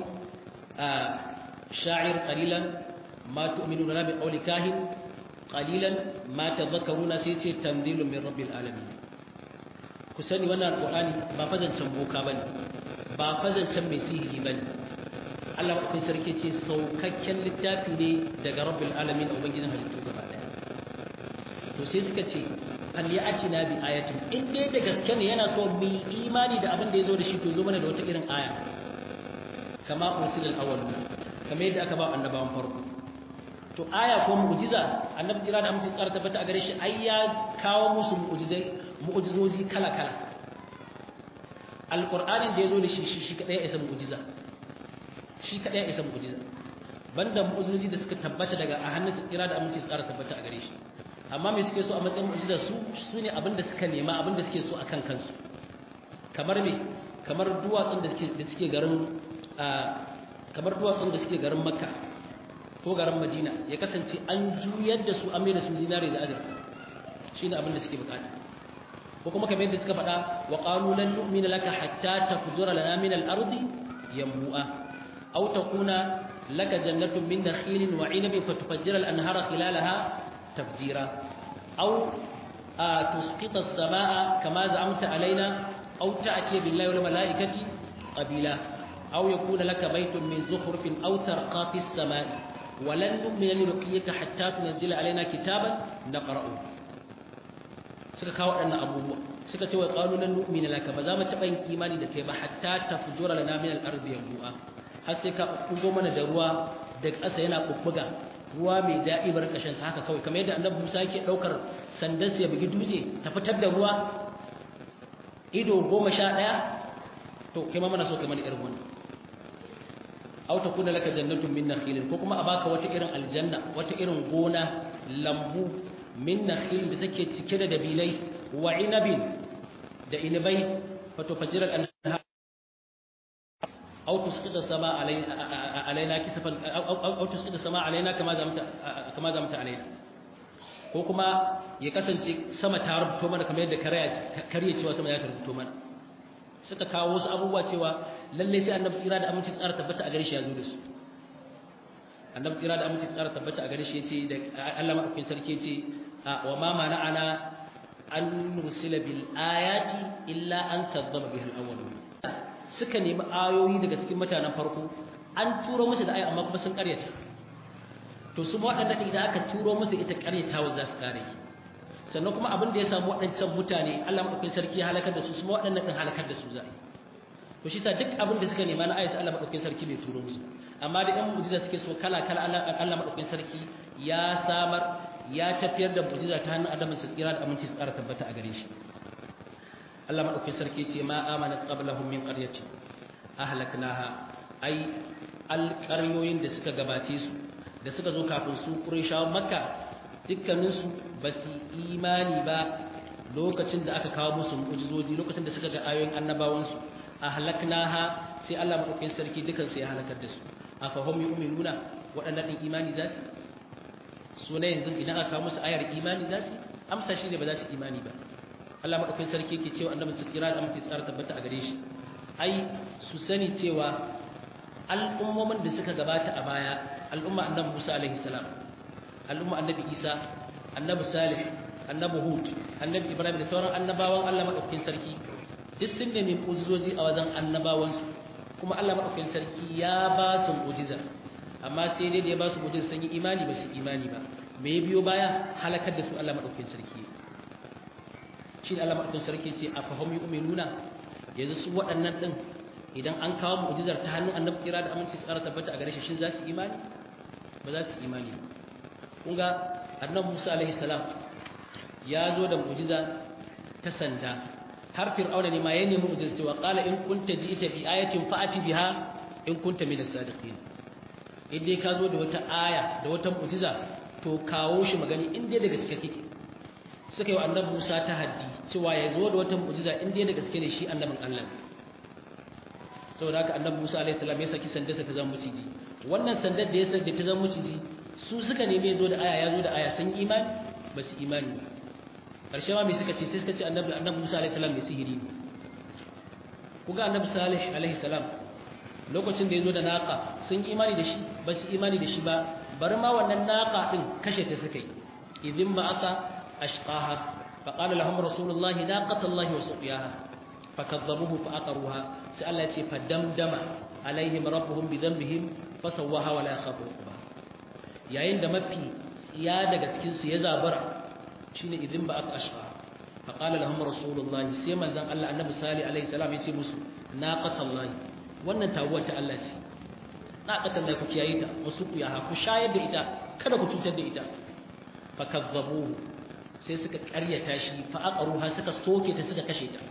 [SPEAKER 1] sha'ir qalilan ma tu'minuna bi qawli kahin qalilan ma tadhakkaruna sai ce tanzilun min rabbil alamin ku sani wannan alqur'ani ba fazancan boka bane ba fazancan mai sihiri bane Allah ku sarki ce saukakken littafi ne daga rabbil alamin ubangijin halittu gaba daya to sai suka ce falyatina bi ayatin in dai da gaske ne yana so mu imani da abin da yazo da shi to zo mana da wata irin aya kama ursil al-awwal kamar yadda aka ba annabawan farko to aya ko mu'jiza annabi jira da amince tsara tabbata a gare shi ai ya kawo musu mu'jizai mu'jizozi kala kala alqur'anin da yazo da shi shi shi kadai ya isa mu'jiza shi kadai ya isa mu'jiza banda mu'jizozi da suka tabbata daga a hannun tsira da amince tsara tabbata a gare shi amma me suke so a matsayin mu'jiza su su ne abin da suka nema abin da suke so akan kansu kamar me kamar duwatsun da suke da suke garin kamar duwatsun da suke garin makka ko garin madina ya kasance an juyar da su an mai da su zinare da azurfa shine abin da suke bukata ko kuma kamar yadda suka faɗa wa qalu lan nu'mina laka hatta tafjura lana min al-ardi yanbu'a aw takuna laka jannatun min nakhilin wa 'inabin fatufajjira al-anhara khilalaha tafjira aw تسقط السماء كما زعمت علينا أو تأتي بالله والملائكة قبيلا أو يكون لك بيت من زخرف أو ترقى في السماء ولن نؤمن لرقيك حتى تنزل علينا كتابا نقرأه suka kawo waɗannan abubuwa suka ce wa qalu lan nu'mina laka ba za mu taɓa yin imani da kai ba hatta tafjura lana min al-ardi yanbu'a har sai ka kugo mana da ruwa da ƙasa yana bubbuga ruwa mai daɗi bar ƙashin sa haka kawai kamar yadda annabi Musa yake ɗaukar sandarsa ya bugi dutse ta fitar da ruwa ido goma sha ɗaya to kai ma mana so kai mana irin wannan aw takuna laka jannatun min nakhilin ko kuma a baka wata irin aljanna wata irin gona lambu min nakhil da take cike da dabilai wa inabin da inabai fato fajiral anhar aw tusqita sama alaina alaina kisafan aw tusqita sama alaina kama zamta kama zamta alaina ko kuma ya kasance sama ta rubuto mana kamar yadda kariya cewa sama ya ta rubuto mana suka kawo wasu abubuwa cewa lalle sai annabi tsira da aminci tsara tabbata a gare shi ya zo da su annabi tsira da aminci tsara tabbata a gare shi yace da Allah madaukakin sarki yace wa ma mana'ana an nursila bil ayati illa an kadzdzaba biha al-awwalun suka nemi ayoyi daga cikin mutanen farko an turo musu da ayi amma kuma sun karyata to su ma waɗanda idan aka turo musu ita karyatawa za su kare sannan kuma abin da ya samu waɗancan mutane Allah madaukakin sarki ya halakar da su su ma waɗannan din halakar da su za to shi sa duk abin da suka nema na ayatu Allah madaukakin sarki bai turo musu amma da ɗan mu'jiza suke so kala kala Allah madaukakin sarki ya samar ya tafiyar da mu'jiza ta hannun Adam su tsira da aminci su ƙara tabbata a gare shi Allah madaukakin sarki ce ma amanat qablahum min qaryati ahlaknaha ai alƙaryoyin da suka gabace su da suka zo kafin su Qurayshawan Makka dukkaninsu ba su imani ba lokacin da aka kawo musu mu'jizoji lokacin da suka ga ayoyin annabawansu ahlaknaha sai Allah madaukakin sarki dukan su ya halakar da su afahum yu'minuna waɗannan din imani za su su ne yanzu idan aka kawo musu ayar imani za su amsa shine ba za su imani ba Allah madaukakin sarki yake cewa annabi su kira da amince tsara tabbata a gare shi ai su sani cewa al'ummomin da suka gabata a baya al'umma annabi Musa alaihi salam al'umma annabi Isa annabi Salih annabi hud annabi ibrahim da sauran annabawan Allah madaukakin sarki duk sun nemi mu'jizoji a wajen annabawansu kuma Allah madaukakin sarki ya ba su mu'jiza amma sai dai da ya ba su mu'jiza sun yi imani ba su imani ba me ya biyo baya halakar da su Allah madaukakin sarki shi Allah madaukakin sarki ce a fahim yu'minuna yanzu su waɗannan din idan an kawo mu'jizar ta hannun annabi kira da aminci tsara tabbata a gare shi shin za su imani ba za su imani kun ga annabi Musa alaihi salam ya zo da mu'jiza ta sanda har fir'auna ne ma ya nemi mu'jiza cewa qala in kunta ji'ta bi ayatin fa'ati biha in kunta min as-sadiqin in dai ka zo da wata aya da wata mu'jiza to kawo shi magani in dai da gaske kake suka yi wa annabi Musa ta haddi cewa ya zo da wata mu'jiza in dai da gaske ne shi annabin Allah saboda haka annabi Musa alaihi salam ya saki sandarsa ta zama maciji wannan sandar da ya saki ta zama maciji su suka neme ya zo da aya ya zo da aya sun imani ba su imani ba karshe ma me suka ce sai suka ce annabi annabi Musa alaihi salam mai sihiri ne kuga annabi Salih alaihi salam lokacin da ya zo da naqa sun imani da shi ba su imani da shi ba bari ma wannan naqa din kashe ta suka yi idin ba'atha ashqaha faqala lahum rasulullahi naqatallahi wa suqiyaha fakadzabuhu faqaruha sai Allah ya ce fadamdama alaihim rabbuhum bidhanbihim fasawaha wa la yakhafu uqba yayin da mafi tsiya daga cikin su ya zabara shine idin ba aka ashqa faqala lahum rasulullahi sai manzon Allah annabi salih alaihi salam ya ce musu naqatallahi wannan taguwar ta Allah ce naqatan da ku kiyaye ta wasu ku yaha ku shayar da ita kada ku cutar da ita fakazzabuhu sai suka karyata shi fa aqaruha suka soke ta suka kashe ta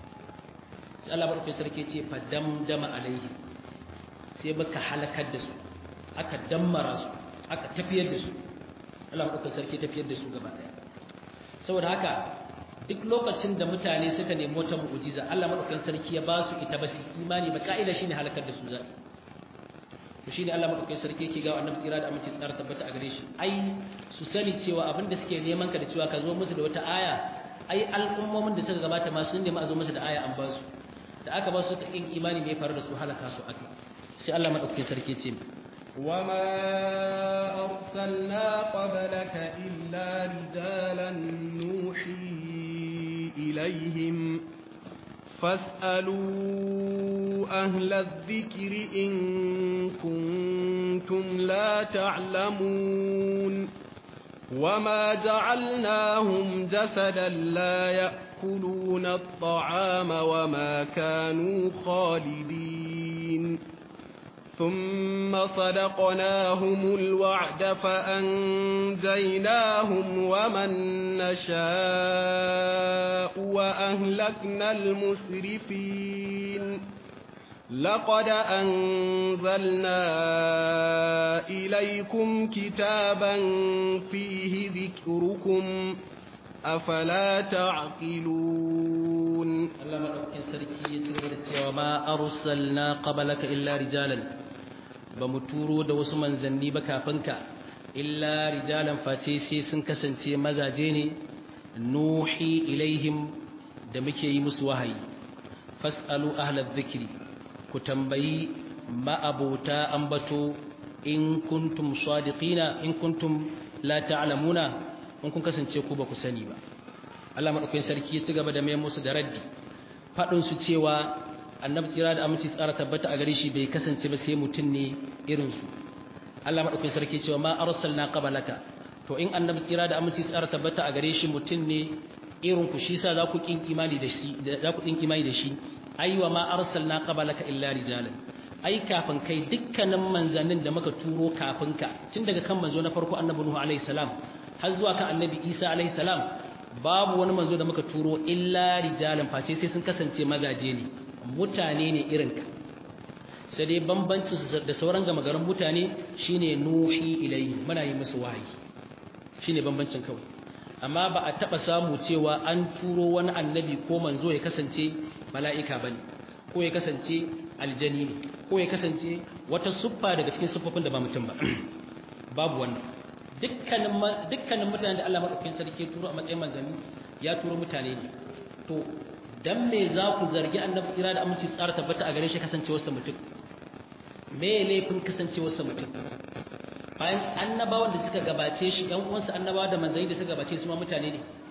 [SPEAKER 1] sai Allah barkai sarki ce fa damdama alaihi sai baka halakar da su aka dammara su aka tafiyar da su Allah barkai sarki tafiyar da su gaba daya saboda haka duk lokacin da mutane suka nemi wata mu'jiza Allah madaukakin sarki ya ba su ita ba su imani ba ka'ida shine halakar da su za to shine Allah madaukakin sarki yake ga annabi tsira da aminci tsara tabbata a gare shi ai su sani cewa abinda suke neman ka da cewa ka zo musu da wata aya ai al'ummomin da suka gabata ma sun nemi a zo musu da aya an ba su da aka ba su ta kin imani mai faru da su halaka su aka sai Allah madaukakin sarki ya ce
[SPEAKER 2] وما أرسلنا قبلك إلا رجالا نوحي إليهم فاسألوا أهل الذكر إن كنتم لا تعلمون وما جعلناهم جسدا لا يأكلون الطعام وما كانوا خالدين ثم صدقناهم الوعد فأنجيناهم ومن نشاء وأهلكنا المسرفين لقد أنزلنا إليكم كتابا فيه ذكركم أفلا تعقلون
[SPEAKER 1] Allah madaukakin sarki ya ci gaba da cewa ma arsalna qablaka illa rijalan ba mu turo da wasu manzanni ba kafin ka illa rijalan face sai sun kasance mazaje ne nuhi ilaihim da muke yi musu wahayi fasalu ahlal dhikri ku tambayi ma'abota ambato in kuntum sadiqina in kuntum la ta'lamuna in kun kasance ku ba ku sani ba Allah madaukakin sarki ya ci gaba da mai musu da raddi fadin su cewa annabi tsira da aminci tsara tabbata a gare shi bai kasance ba sai mutun ne irin su Allah madaukakin sarki ya ce ma arsalna qabalaka to in annabi tsira da aminci tsara tabbata a gare shi mutun ne irin ku shi sa za ku kin imani da shi za ku kin imani da shi aiwa ma arsalna qabalaka illa rijalan ai kafin kai dukkanin manzannin da muka turo kafin ka tun daga kan manzo na farko annabi nuhu alaihi salam har zuwa kan annabi isa alaihi salam babu wani manzo da muka turo illa rijalan face sai sun kasance mazaje ne mutane ne irinka sai dai bambancin da sauran gama garin mutane shine nuhi ilayhi muna yi musu wahayi shine bambancin kawai amma ba a taba samu cewa an turo wani annabi ko manzo ya kasance mala'ika bane ko ya kasance aljani ne ko ya kasance wata suffa daga cikin suffofin da ba mutum ba babu wannan dukkanin dukkanin mutanen da Allah madaukakin sarki ya turo a matsayin manzanni ya turo mutane ne to dan me za ku zargi annabi tsira da aminci tsara tabbata a gare shi kasancewar sa mutum me laifin kasancewar sa mutum bayan annabawan da suka gabace shi ɗan uwansa annabawa da manzanni da suka gabace su ma mutane ne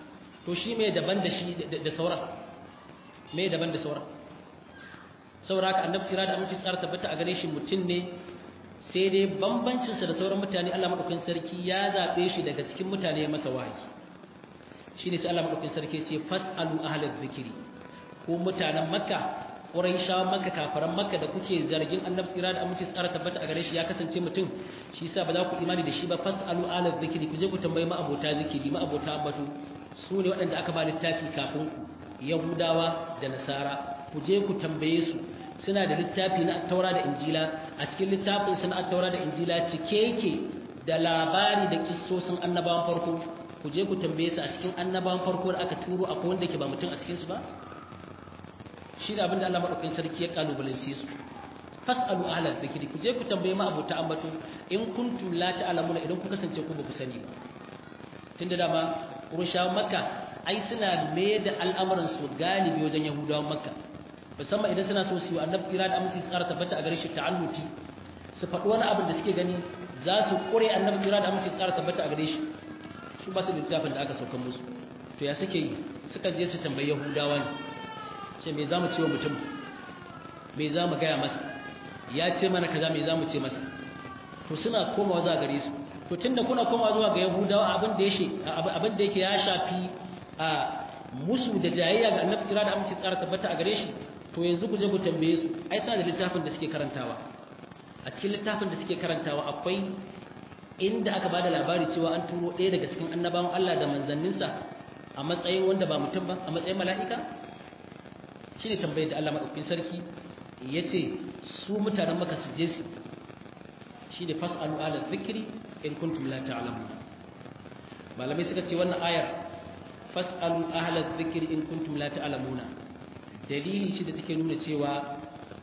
[SPEAKER 1] to shi mai daban da shi da sauran mai daban da sauran saboda haka annabi tsira da aminci tsara tabbata a gare shi mutum ne sai dai bambancinsa da sauran mutane Allah madaukakin sarki ya zabe shi daga cikin mutane ya masa wahayi shine sai Allah madaukakin sarki ya ce fasalu ahlal zikri ko mutanen makka Quraishawa Makka kafaran Makka da kuke zargin Annabi tsira da aminci tsara tabbata a gare shi ya kasance mutum shi yasa ba za ku imani da shi ba fasalu ala dhikri ku je ku tambayi ma abota zikiri ma abota ambatu su ne waɗanda aka ba littafi kafin ku Yahudawa da Nasara ku je ku tambaye su suna da littafi na Taura da Injila a cikin littafin su na Taura da Injila cike yake da labari da kissosin annabawan farko ku je ku tambaye su a cikin annabawan farko da aka turo akwai wanda ke ba mutum a cikin su ba shi ne abinda Allah maɗaukakin sarki ya kalubalance su fas'alu ahla dhikri ku je ku tambaye ma abota ambato in kuntum la ta'lamuna idan ku kasance ku ba ku sani ba tunda dama Qurayshawan Makka ai suna mai da al'amuran su galibi wajen Yahudawan Makka musamman idan suna so su yi annabi tsira da aminci tsara tabbata a gare shi ta'alluti su faɗi wani abin da suke gani za su ƙure annabi tsira da aminci tsara tabbata a gare shi su ba su da littafin da aka saukan musu to ya suke yi suka je su tambayi Yahudawa ne ce me za mu ce wa mutum me za mu gaya masa ya ce mana kaza me za mu ce masa to suna komawa zuwa gare su to tunda kuna komawa zuwa ga yahudawa abin da yake abin da yake ya shafi a musu da jayayya ga annabi kira da amince tsara tabbata a gare shi to yanzu ku je ku tambaye su ai suna da littafin da suke karantawa a cikin littafin da suke karantawa akwai inda aka bada labari cewa an turo ɗaya daga cikin annabawan Allah da manzanninsa a matsayin wanda ba mutum ba a matsayin mala'ika shi ne tambayar da Allah maɗaukin sarki ya ce su mutanen maka su je su shi ne fas'alu ala zikiri in kuntum la ta'lamu malamai suka ce wannan ayar fas'alu ala zikiri in kuntum la ta'lamuna dalili shi da take nuna cewa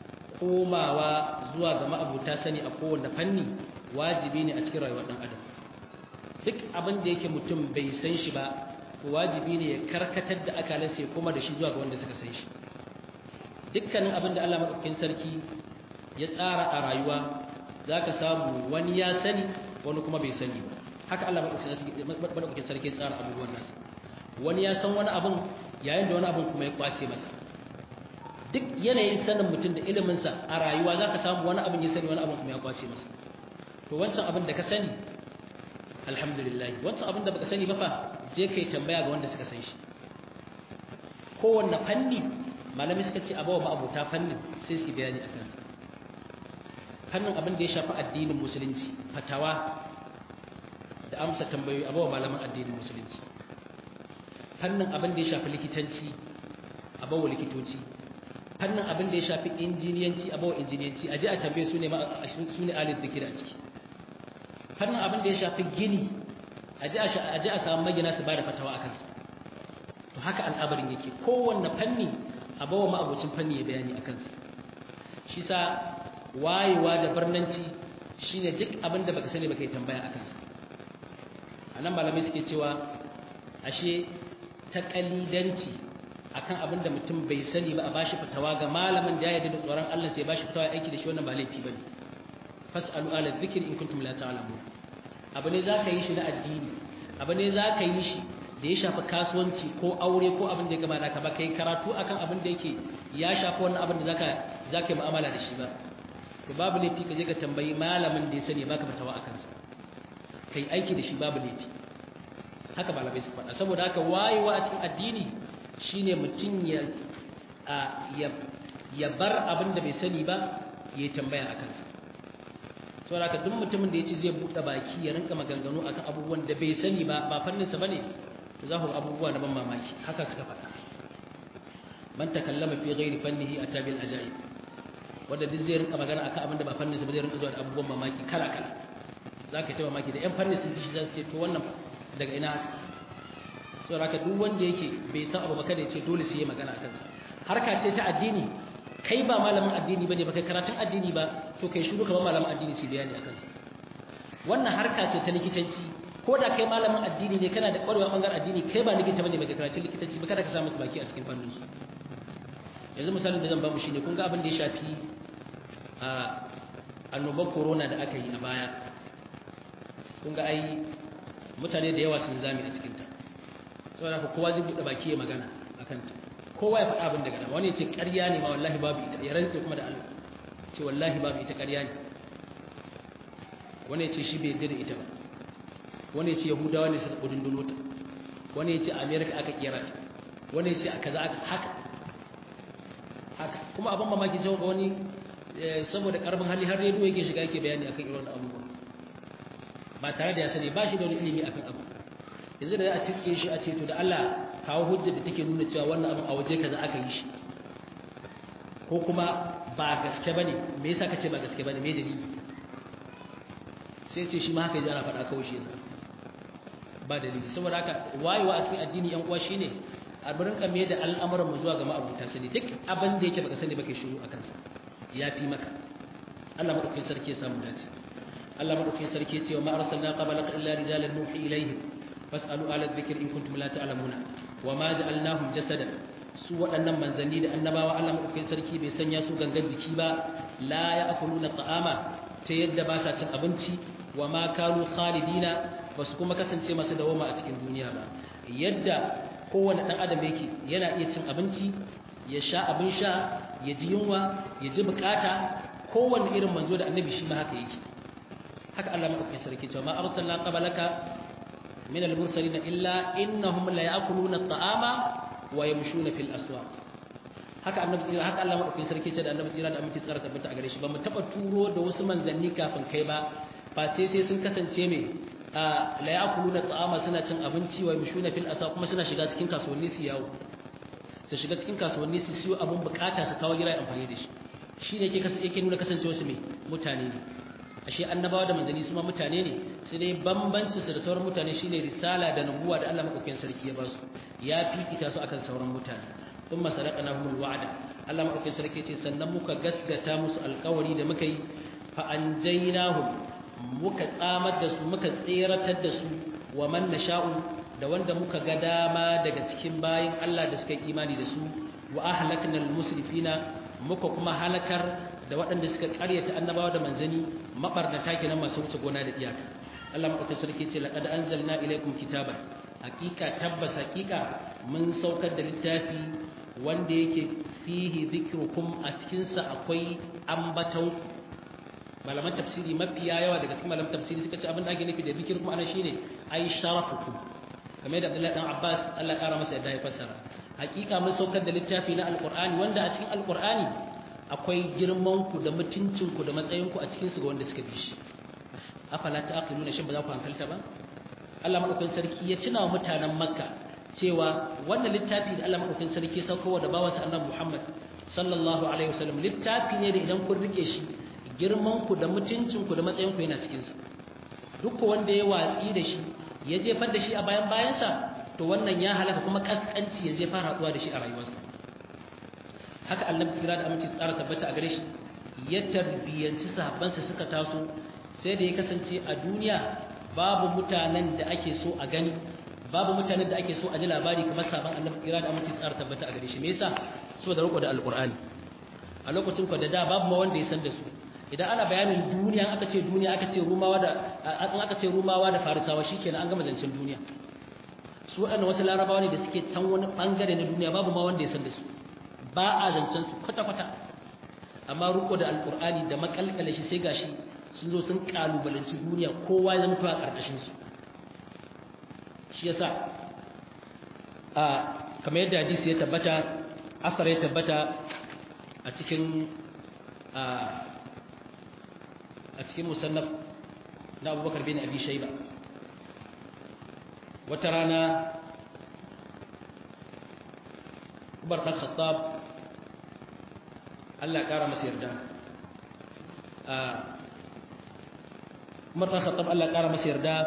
[SPEAKER 1] komawa zuwa ga ma'abuta sani a kowanne fanni wajibi ne a cikin rayuwar ɗan adam duk abin da yake mutum bai san shi ba wajibi ne ya karkatar da akalansa ya koma da shi zuwa ga wanda suka san shi dukkanin abin da Allah maɗaukakin sarki ya tsara a rayuwa za ka samu wani ya sani wani kuma bai sani ba haka Allah maɗaukakin sarki ya tsara abubuwan nasa wani ya san wani abin yayin da wani abin kuma ya kwace masa duk yanayin sanin mutum da iliminsa a rayuwa za ka samu wani abin ya sani wani abin kuma ya kwace masa to wancan abin da ka sani alhamdulillah wancan abin da baka sani ba fa je kai tambaya ga wanda suka san shi kowanne fanni malami suka ce abawa ma'abuta fannin sai su bayani a kansa fannin abin da ya shafi addinin musulunci fatawa da amsa tambayoyi abawa malaman addinin musulunci fannin abin da ya shafi likitanci abawa likitoci fannin abin da ya shafi injiniyanci abawa injiniyanci aje a tambaye su ne su ne alif zikira a ciki fannin abin da ya shafi gini aje a samu magina su ba da fatawa a kansa to haka al'abarin yake kowanne fanni a bawa ma'abocin fanni ya bayani a kansa shi sa wayewa da barnanci shine duk abin da baka sani baka yi tambaya a kansa a nan malamai suke cewa ashe ta kalidanci akan abin da mutum bai sani ba a bashi fitawa ga malamin da ya yarda da tsoron Allah sai ya bashi fitawa aiki da shi wannan ba laifi bane fas'alu ala dhikri in kuntum la ta'lamun abu ne zaka yi shi na addini abu ne zaka yi shi da ya shafi kasuwanci ko aure ko abin da ya gaba naka ba kai karatu akan abin da yake ya shafi wannan abin da zaka zaka yi mu'amala da shi ba to babu laifi ka je ka tambayi malamin da ya sani baka fatawa akan sa kai aiki da shi babu laifi haka malamai su faɗa saboda haka wayewa a cikin addini shine mutum ya ya ya bar abin da bai sani ba ya tambaya akan sa saboda haka duk mutumin da ya ce zai buɗe baki ya rinka maganganu akan abubuwan da bai sani ba ba fanninsa ba ne to za ku abubuwa na ban mamaki haka suka faɗa man takallama fi ghairi fannihi atabil ajaib wanda duk zai rinka magana akan abin da ba fanninsa ba zai rinka zuwa da abubuwan mamaki kala kala za ka yi ta mamaki da yan fannin sun ji shi za su ce to wannan daga ina haka saboda haka duk wanda yake bai san abu ba kada ya ce dole sai ya magana akan sa harka ce ta addini kai ba malamin addini bane ba kai karatun addini ba to kai shiru kamar malamin addini ce bayani akan sa wannan harka ce ta likitanci ko da kai malamin addini ne kana da ƙwarewa bangaren addini kai ba likita bane ba kai karatun likitanci ba kada ka samu su baki a cikin fannin su yanzu misalin da zan ba mu shine kun ga abin da ya shafi a annobar corona da aka yi a baya kun ga ai mutane da yawa sun zame a cikin ta saboda haka kowa zai buɗe baki ya magana akan ta kowa ya faɗa abin da gana wani ya ce ƙarya ne ma wallahi babu ita ya rantse kuma da Allah ce wallahi babu ita ƙarya ne wani ya ce shi bai yarda da ita ba wani ya ce yahudawa ne suka kudin dulota wani ya ce amerika aka kera ta wani ya ce a kaza aka haka haka kuma abin mamaki cewa ga wani saboda karbin hali har rediyo yake shiga yake bayani akan irin abubuwa ba tare da ya sani ba shi da wani ilimi akan abu yanzu da za a cike shi a ce to da Allah kawo hujjar da take nuna cewa wannan abin a waje kaza aka yi shi ko kuma ba gaske bane me yasa kace ba gaske bane me dalili sai ce shi ma haka yaji ana faɗa kawai shi yasa ba dalili saboda haka wayewa a cikin addini yan uwa shine a burin kame da al'amuran mu zuwa ga ma'abuta sani duk abin da yake baka sani baka shiru akan sa ya fi maka Allah madaukakin sarki ya samu dace Allah madaukakin sarki ya ce wa ma arsalna qablaka illa rijalan nuhi ilaihim fas'alu ala dhikri in kuntum la ta'lamuna wa ma ja'alnahum jasadan su waɗannan manzanni da annabawa Allah madaukakin sarki bai sanya su gangan jiki ba la ya'kuluna ta'ama ta yadda ba sa cin abinci wa ma kanu khalidina ba su kuma kasance masu dawoma a cikin duniya ba yadda kowane ɗan adam yake yana iya cin abinci ya sha abin sha ya ji yunwa ya ji bukata kowane irin manzo da annabi shi ma haka yake haka Allah madaukakin sarki cewa ma arsalna qablaka min al-mursalin illa innahum la ya'kuluna at-ta'ama wa yamshuna fil aswaq haka annabi tsira haka Allah madaukakin sarki ce da annabi tsira da aminci tsara tabbata a gare shi ba mu taba turo da wasu manzanni kafin kai ba face sai sun kasance me la ya'kuluna ta'ama suna cin abinci wa yamshuna fil aswaq kuma suna shiga cikin kasuwanni su yawo su shiga cikin kasuwanni su siyo abun bukata su kawo gida amfani da shi shine yake yake nuna kasancewa su me mutane ne ashe annabawa da manzanni su ma mutane ne sai dai bambancin su da sauran mutane shine risala da nubuwa da Allah madaukakin sarki ya ba su ya fifita su akan sauran mutane thumma sadaqnahumul wa'da Allah madaukakin sarki ce sannan muka gasgata musu alƙawari da muka yi fa anjaynahum muka tsamar da su muka tseratar da su wa man nasha'u da wanda muka ga dama daga cikin bayin Allah da suka yi imani da su wa ahlaknal musrifina muka kuma halakar da waɗanda suka ƙaryata annabawa da manzani mabarnata kenan masu wuce gona da iyaka Allah madaukakin sarki ce laqad anzalna ilaykum kitaban hakika tabbas hakika mun saukar da littafi wanda yake fihi dhikrukum a cikin sa akwai ambaton malaman tafsiri mafiya yawa daga cikin malaman tafsiri suka ce abin da ake nufi da dhikrukum ana shine ai sharafukum kamar da Abdullahi dan Abbas Allah ya kara masa yadda ya fassara hakika mun saukar da littafi na alqur'ani wanda a cikin alqur'ani akwai girmanku da mutuncinku da matsayinku a cikinsu ga wanda suka bi shi afala ta'qiluna shin ba za ku hankalta ba Allah madaukakin sarki ya tuna wa mutanen Makka cewa wannan littafi da Allah madaukakin sarki saukowa da bawansa Annabi Muhammad sallallahu alaihi wasallam littafi ne da idan kun rike shi girmanku da mutuncinku da matsayinku yana cikin sa duk wanda ya watsi da shi ya jefar da shi a bayan bayansa to wannan ya halaka kuma kaskanci ya je fara haduwa da shi a rayuwarsa haka annabi tsira da aminci tsara tabbata a gare shi ya tarbiyanci sahabbansa suka taso sai da ya kasance a duniya babu mutanen da ake so a gani babu mutanen da ake so a ji labari kamar sabon annabi tsira da aminci tsara tabbata a gare shi me yasa saboda riko da alqur'ani a lokacin ku da da babu ma wanda ya san da su idan ana bayanin duniya aka ce duniya aka ce rumawa da an aka ce rumawa da farisawa shikenan an gama zancen duniya su waɗannan wasu larabawa ne da suke can wani bangare na duniya babu ma wanda ya san da su ba a zancen su kwata-kwata amma ruko da alkur'ani da makalkala shi sai gashi sun zo sun kalubalanci duniya kowa ya zama a karkashin su shi yasa a kamar yadda hadisi ya tabbata asar ya tabbata a cikin a cikin musannaf na abubakar bin abi shaiba wata rana Umar ɗan Khattab Allah ya ƙara masa yarda Umar ɗan Khattab Allah ya ƙara masa yarda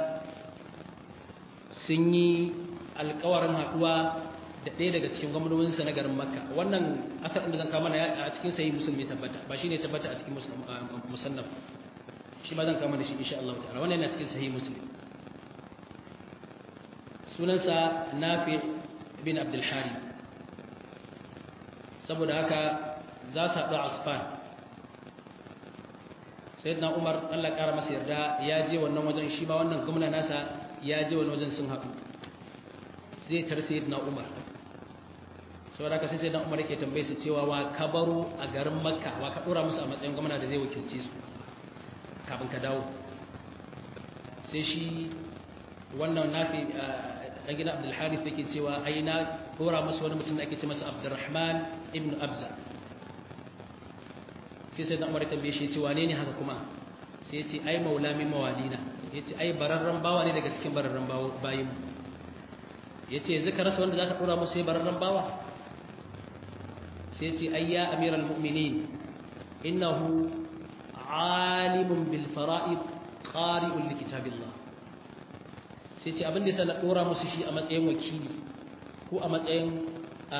[SPEAKER 1] sun yi alƙawarin haɗuwa da ɗaya daga cikin gwamnoninsa na garin Makka wannan asar da zan kama a cikin sayi musulmi tabbata ba shi ne tabbata a cikin musannaf shi ma zan kama da shi insha Allah ta'ala wannan yana cikin sayi muslim sunansa Nafi bin Abdul Harith saboda haka za su haɗu a asfan sai na umar allah ƙara masa yarda ya je wannan wajen shi ma wannan gwamna nasa ya je wani wajen sun haɗu zai tar sayyidina Umar saboda haka sai sayyidina Umar yake tambaye su cewa wa ka baro a garin Makka wa ka dora musu a matsayin gwamna da zai wakilce su kafin ka dawo sai shi wannan nafi dan gidan Abdul Harith yake cewa ai na dora musu wani mutum da ake ce masa Abdurrahman ibn Abza sai sai Umar ya tambaye shi ce wane ne haka kuma sai ya ce ai maula min mawalina ya ce ai bararren bawa ne daga cikin bararren bayin ya ce yanzu ka rasa wanda za ka dora musu sai bararren bawa sai ya ce ai ya amiral mu'minin innahu alimun bil fara'id qari'un li kitabillah sai ce abin da yasa na dora musu shi a matsayin wakili ko a matsayin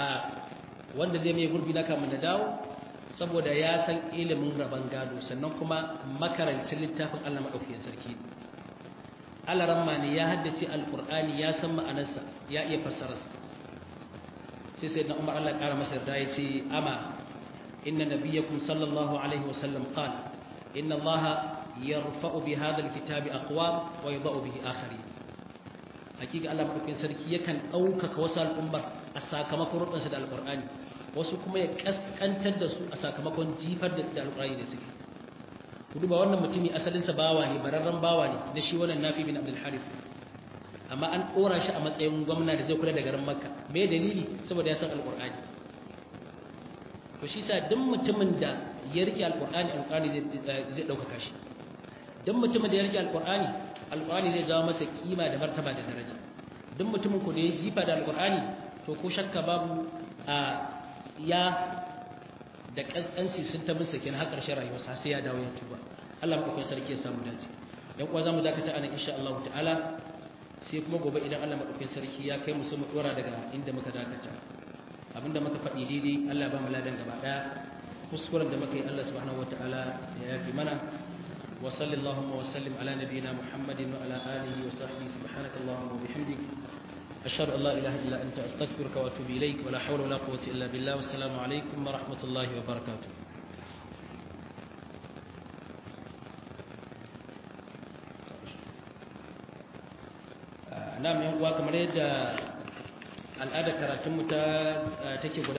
[SPEAKER 1] wanda zai mai gurbi na kamun da dawo saboda ya san ilimin rabon gado sannan kuma makarancin littafin Allah maɗaukakin sarki alaramma ne ya haddace alƙur'ani ya san ma'anarsa ya iya fassararsa sai sai na umar Allah ƙara masa yarda ya ce ama inna nabiyyakum sallallahu alaihi wa sallam qala inna Allah yarfa'u bi hadha alkitabi aqwam wa yadh'u bihi akharin hakika Allah maɗaukakin sarki yakan ɗaukaka wasu al'ummar a sakamakon rukunsa da alƙur'ani wasu kuma ya kaskantar da su a sakamakon jifar da alƙur'ani da suke ku duba wannan mutumi asalinsa bawa ne bararren bawa ne da shi wannan nafi bin abdul harith amma an ɗora shi a matsayin gwamna da zai kula da garin makka me dalili saboda ya san alƙur'ani to shi sa duk mutumin da ya rike alƙur'ani alƙur'ani zai ɗaukaka shi duk mutumin da ya rike alƙur'ani alƙur'ani zai jawo masa kima da martaba da daraja duk mutumin ku da ya jifa da alƙur'ani to ko shakka babu a ya da kaskanci sun ta bisa kenan har ƙarshen rayuwarsa sai ya dawo ya tuba Allah madaukakin sarki ya samu dace dan kuwa zamu dakata anan insha Allah ta'ala sai kuma gobe idan Allah madaukakin sarki ya kai mu su mu dora daga inda muka dakata abinda muka faɗi daidai Allah ba mu ladan gaba daya kuskuren da muka yi Allah subhanahu wataala ya yafi mana wa sallallahu wa sallim ala nabiyyina Muhammadin wa ala alihi wa sahbihi subhanakallahumma wa bihamdik أشهد أن لا إله إلا أنت أستغفرك وأتوب إليك ولا حول ولا قوة إلا بالله والسلام عليكم ورحمة الله وبركاته نعم يوم kamar yadda al'adar karatunmu ta take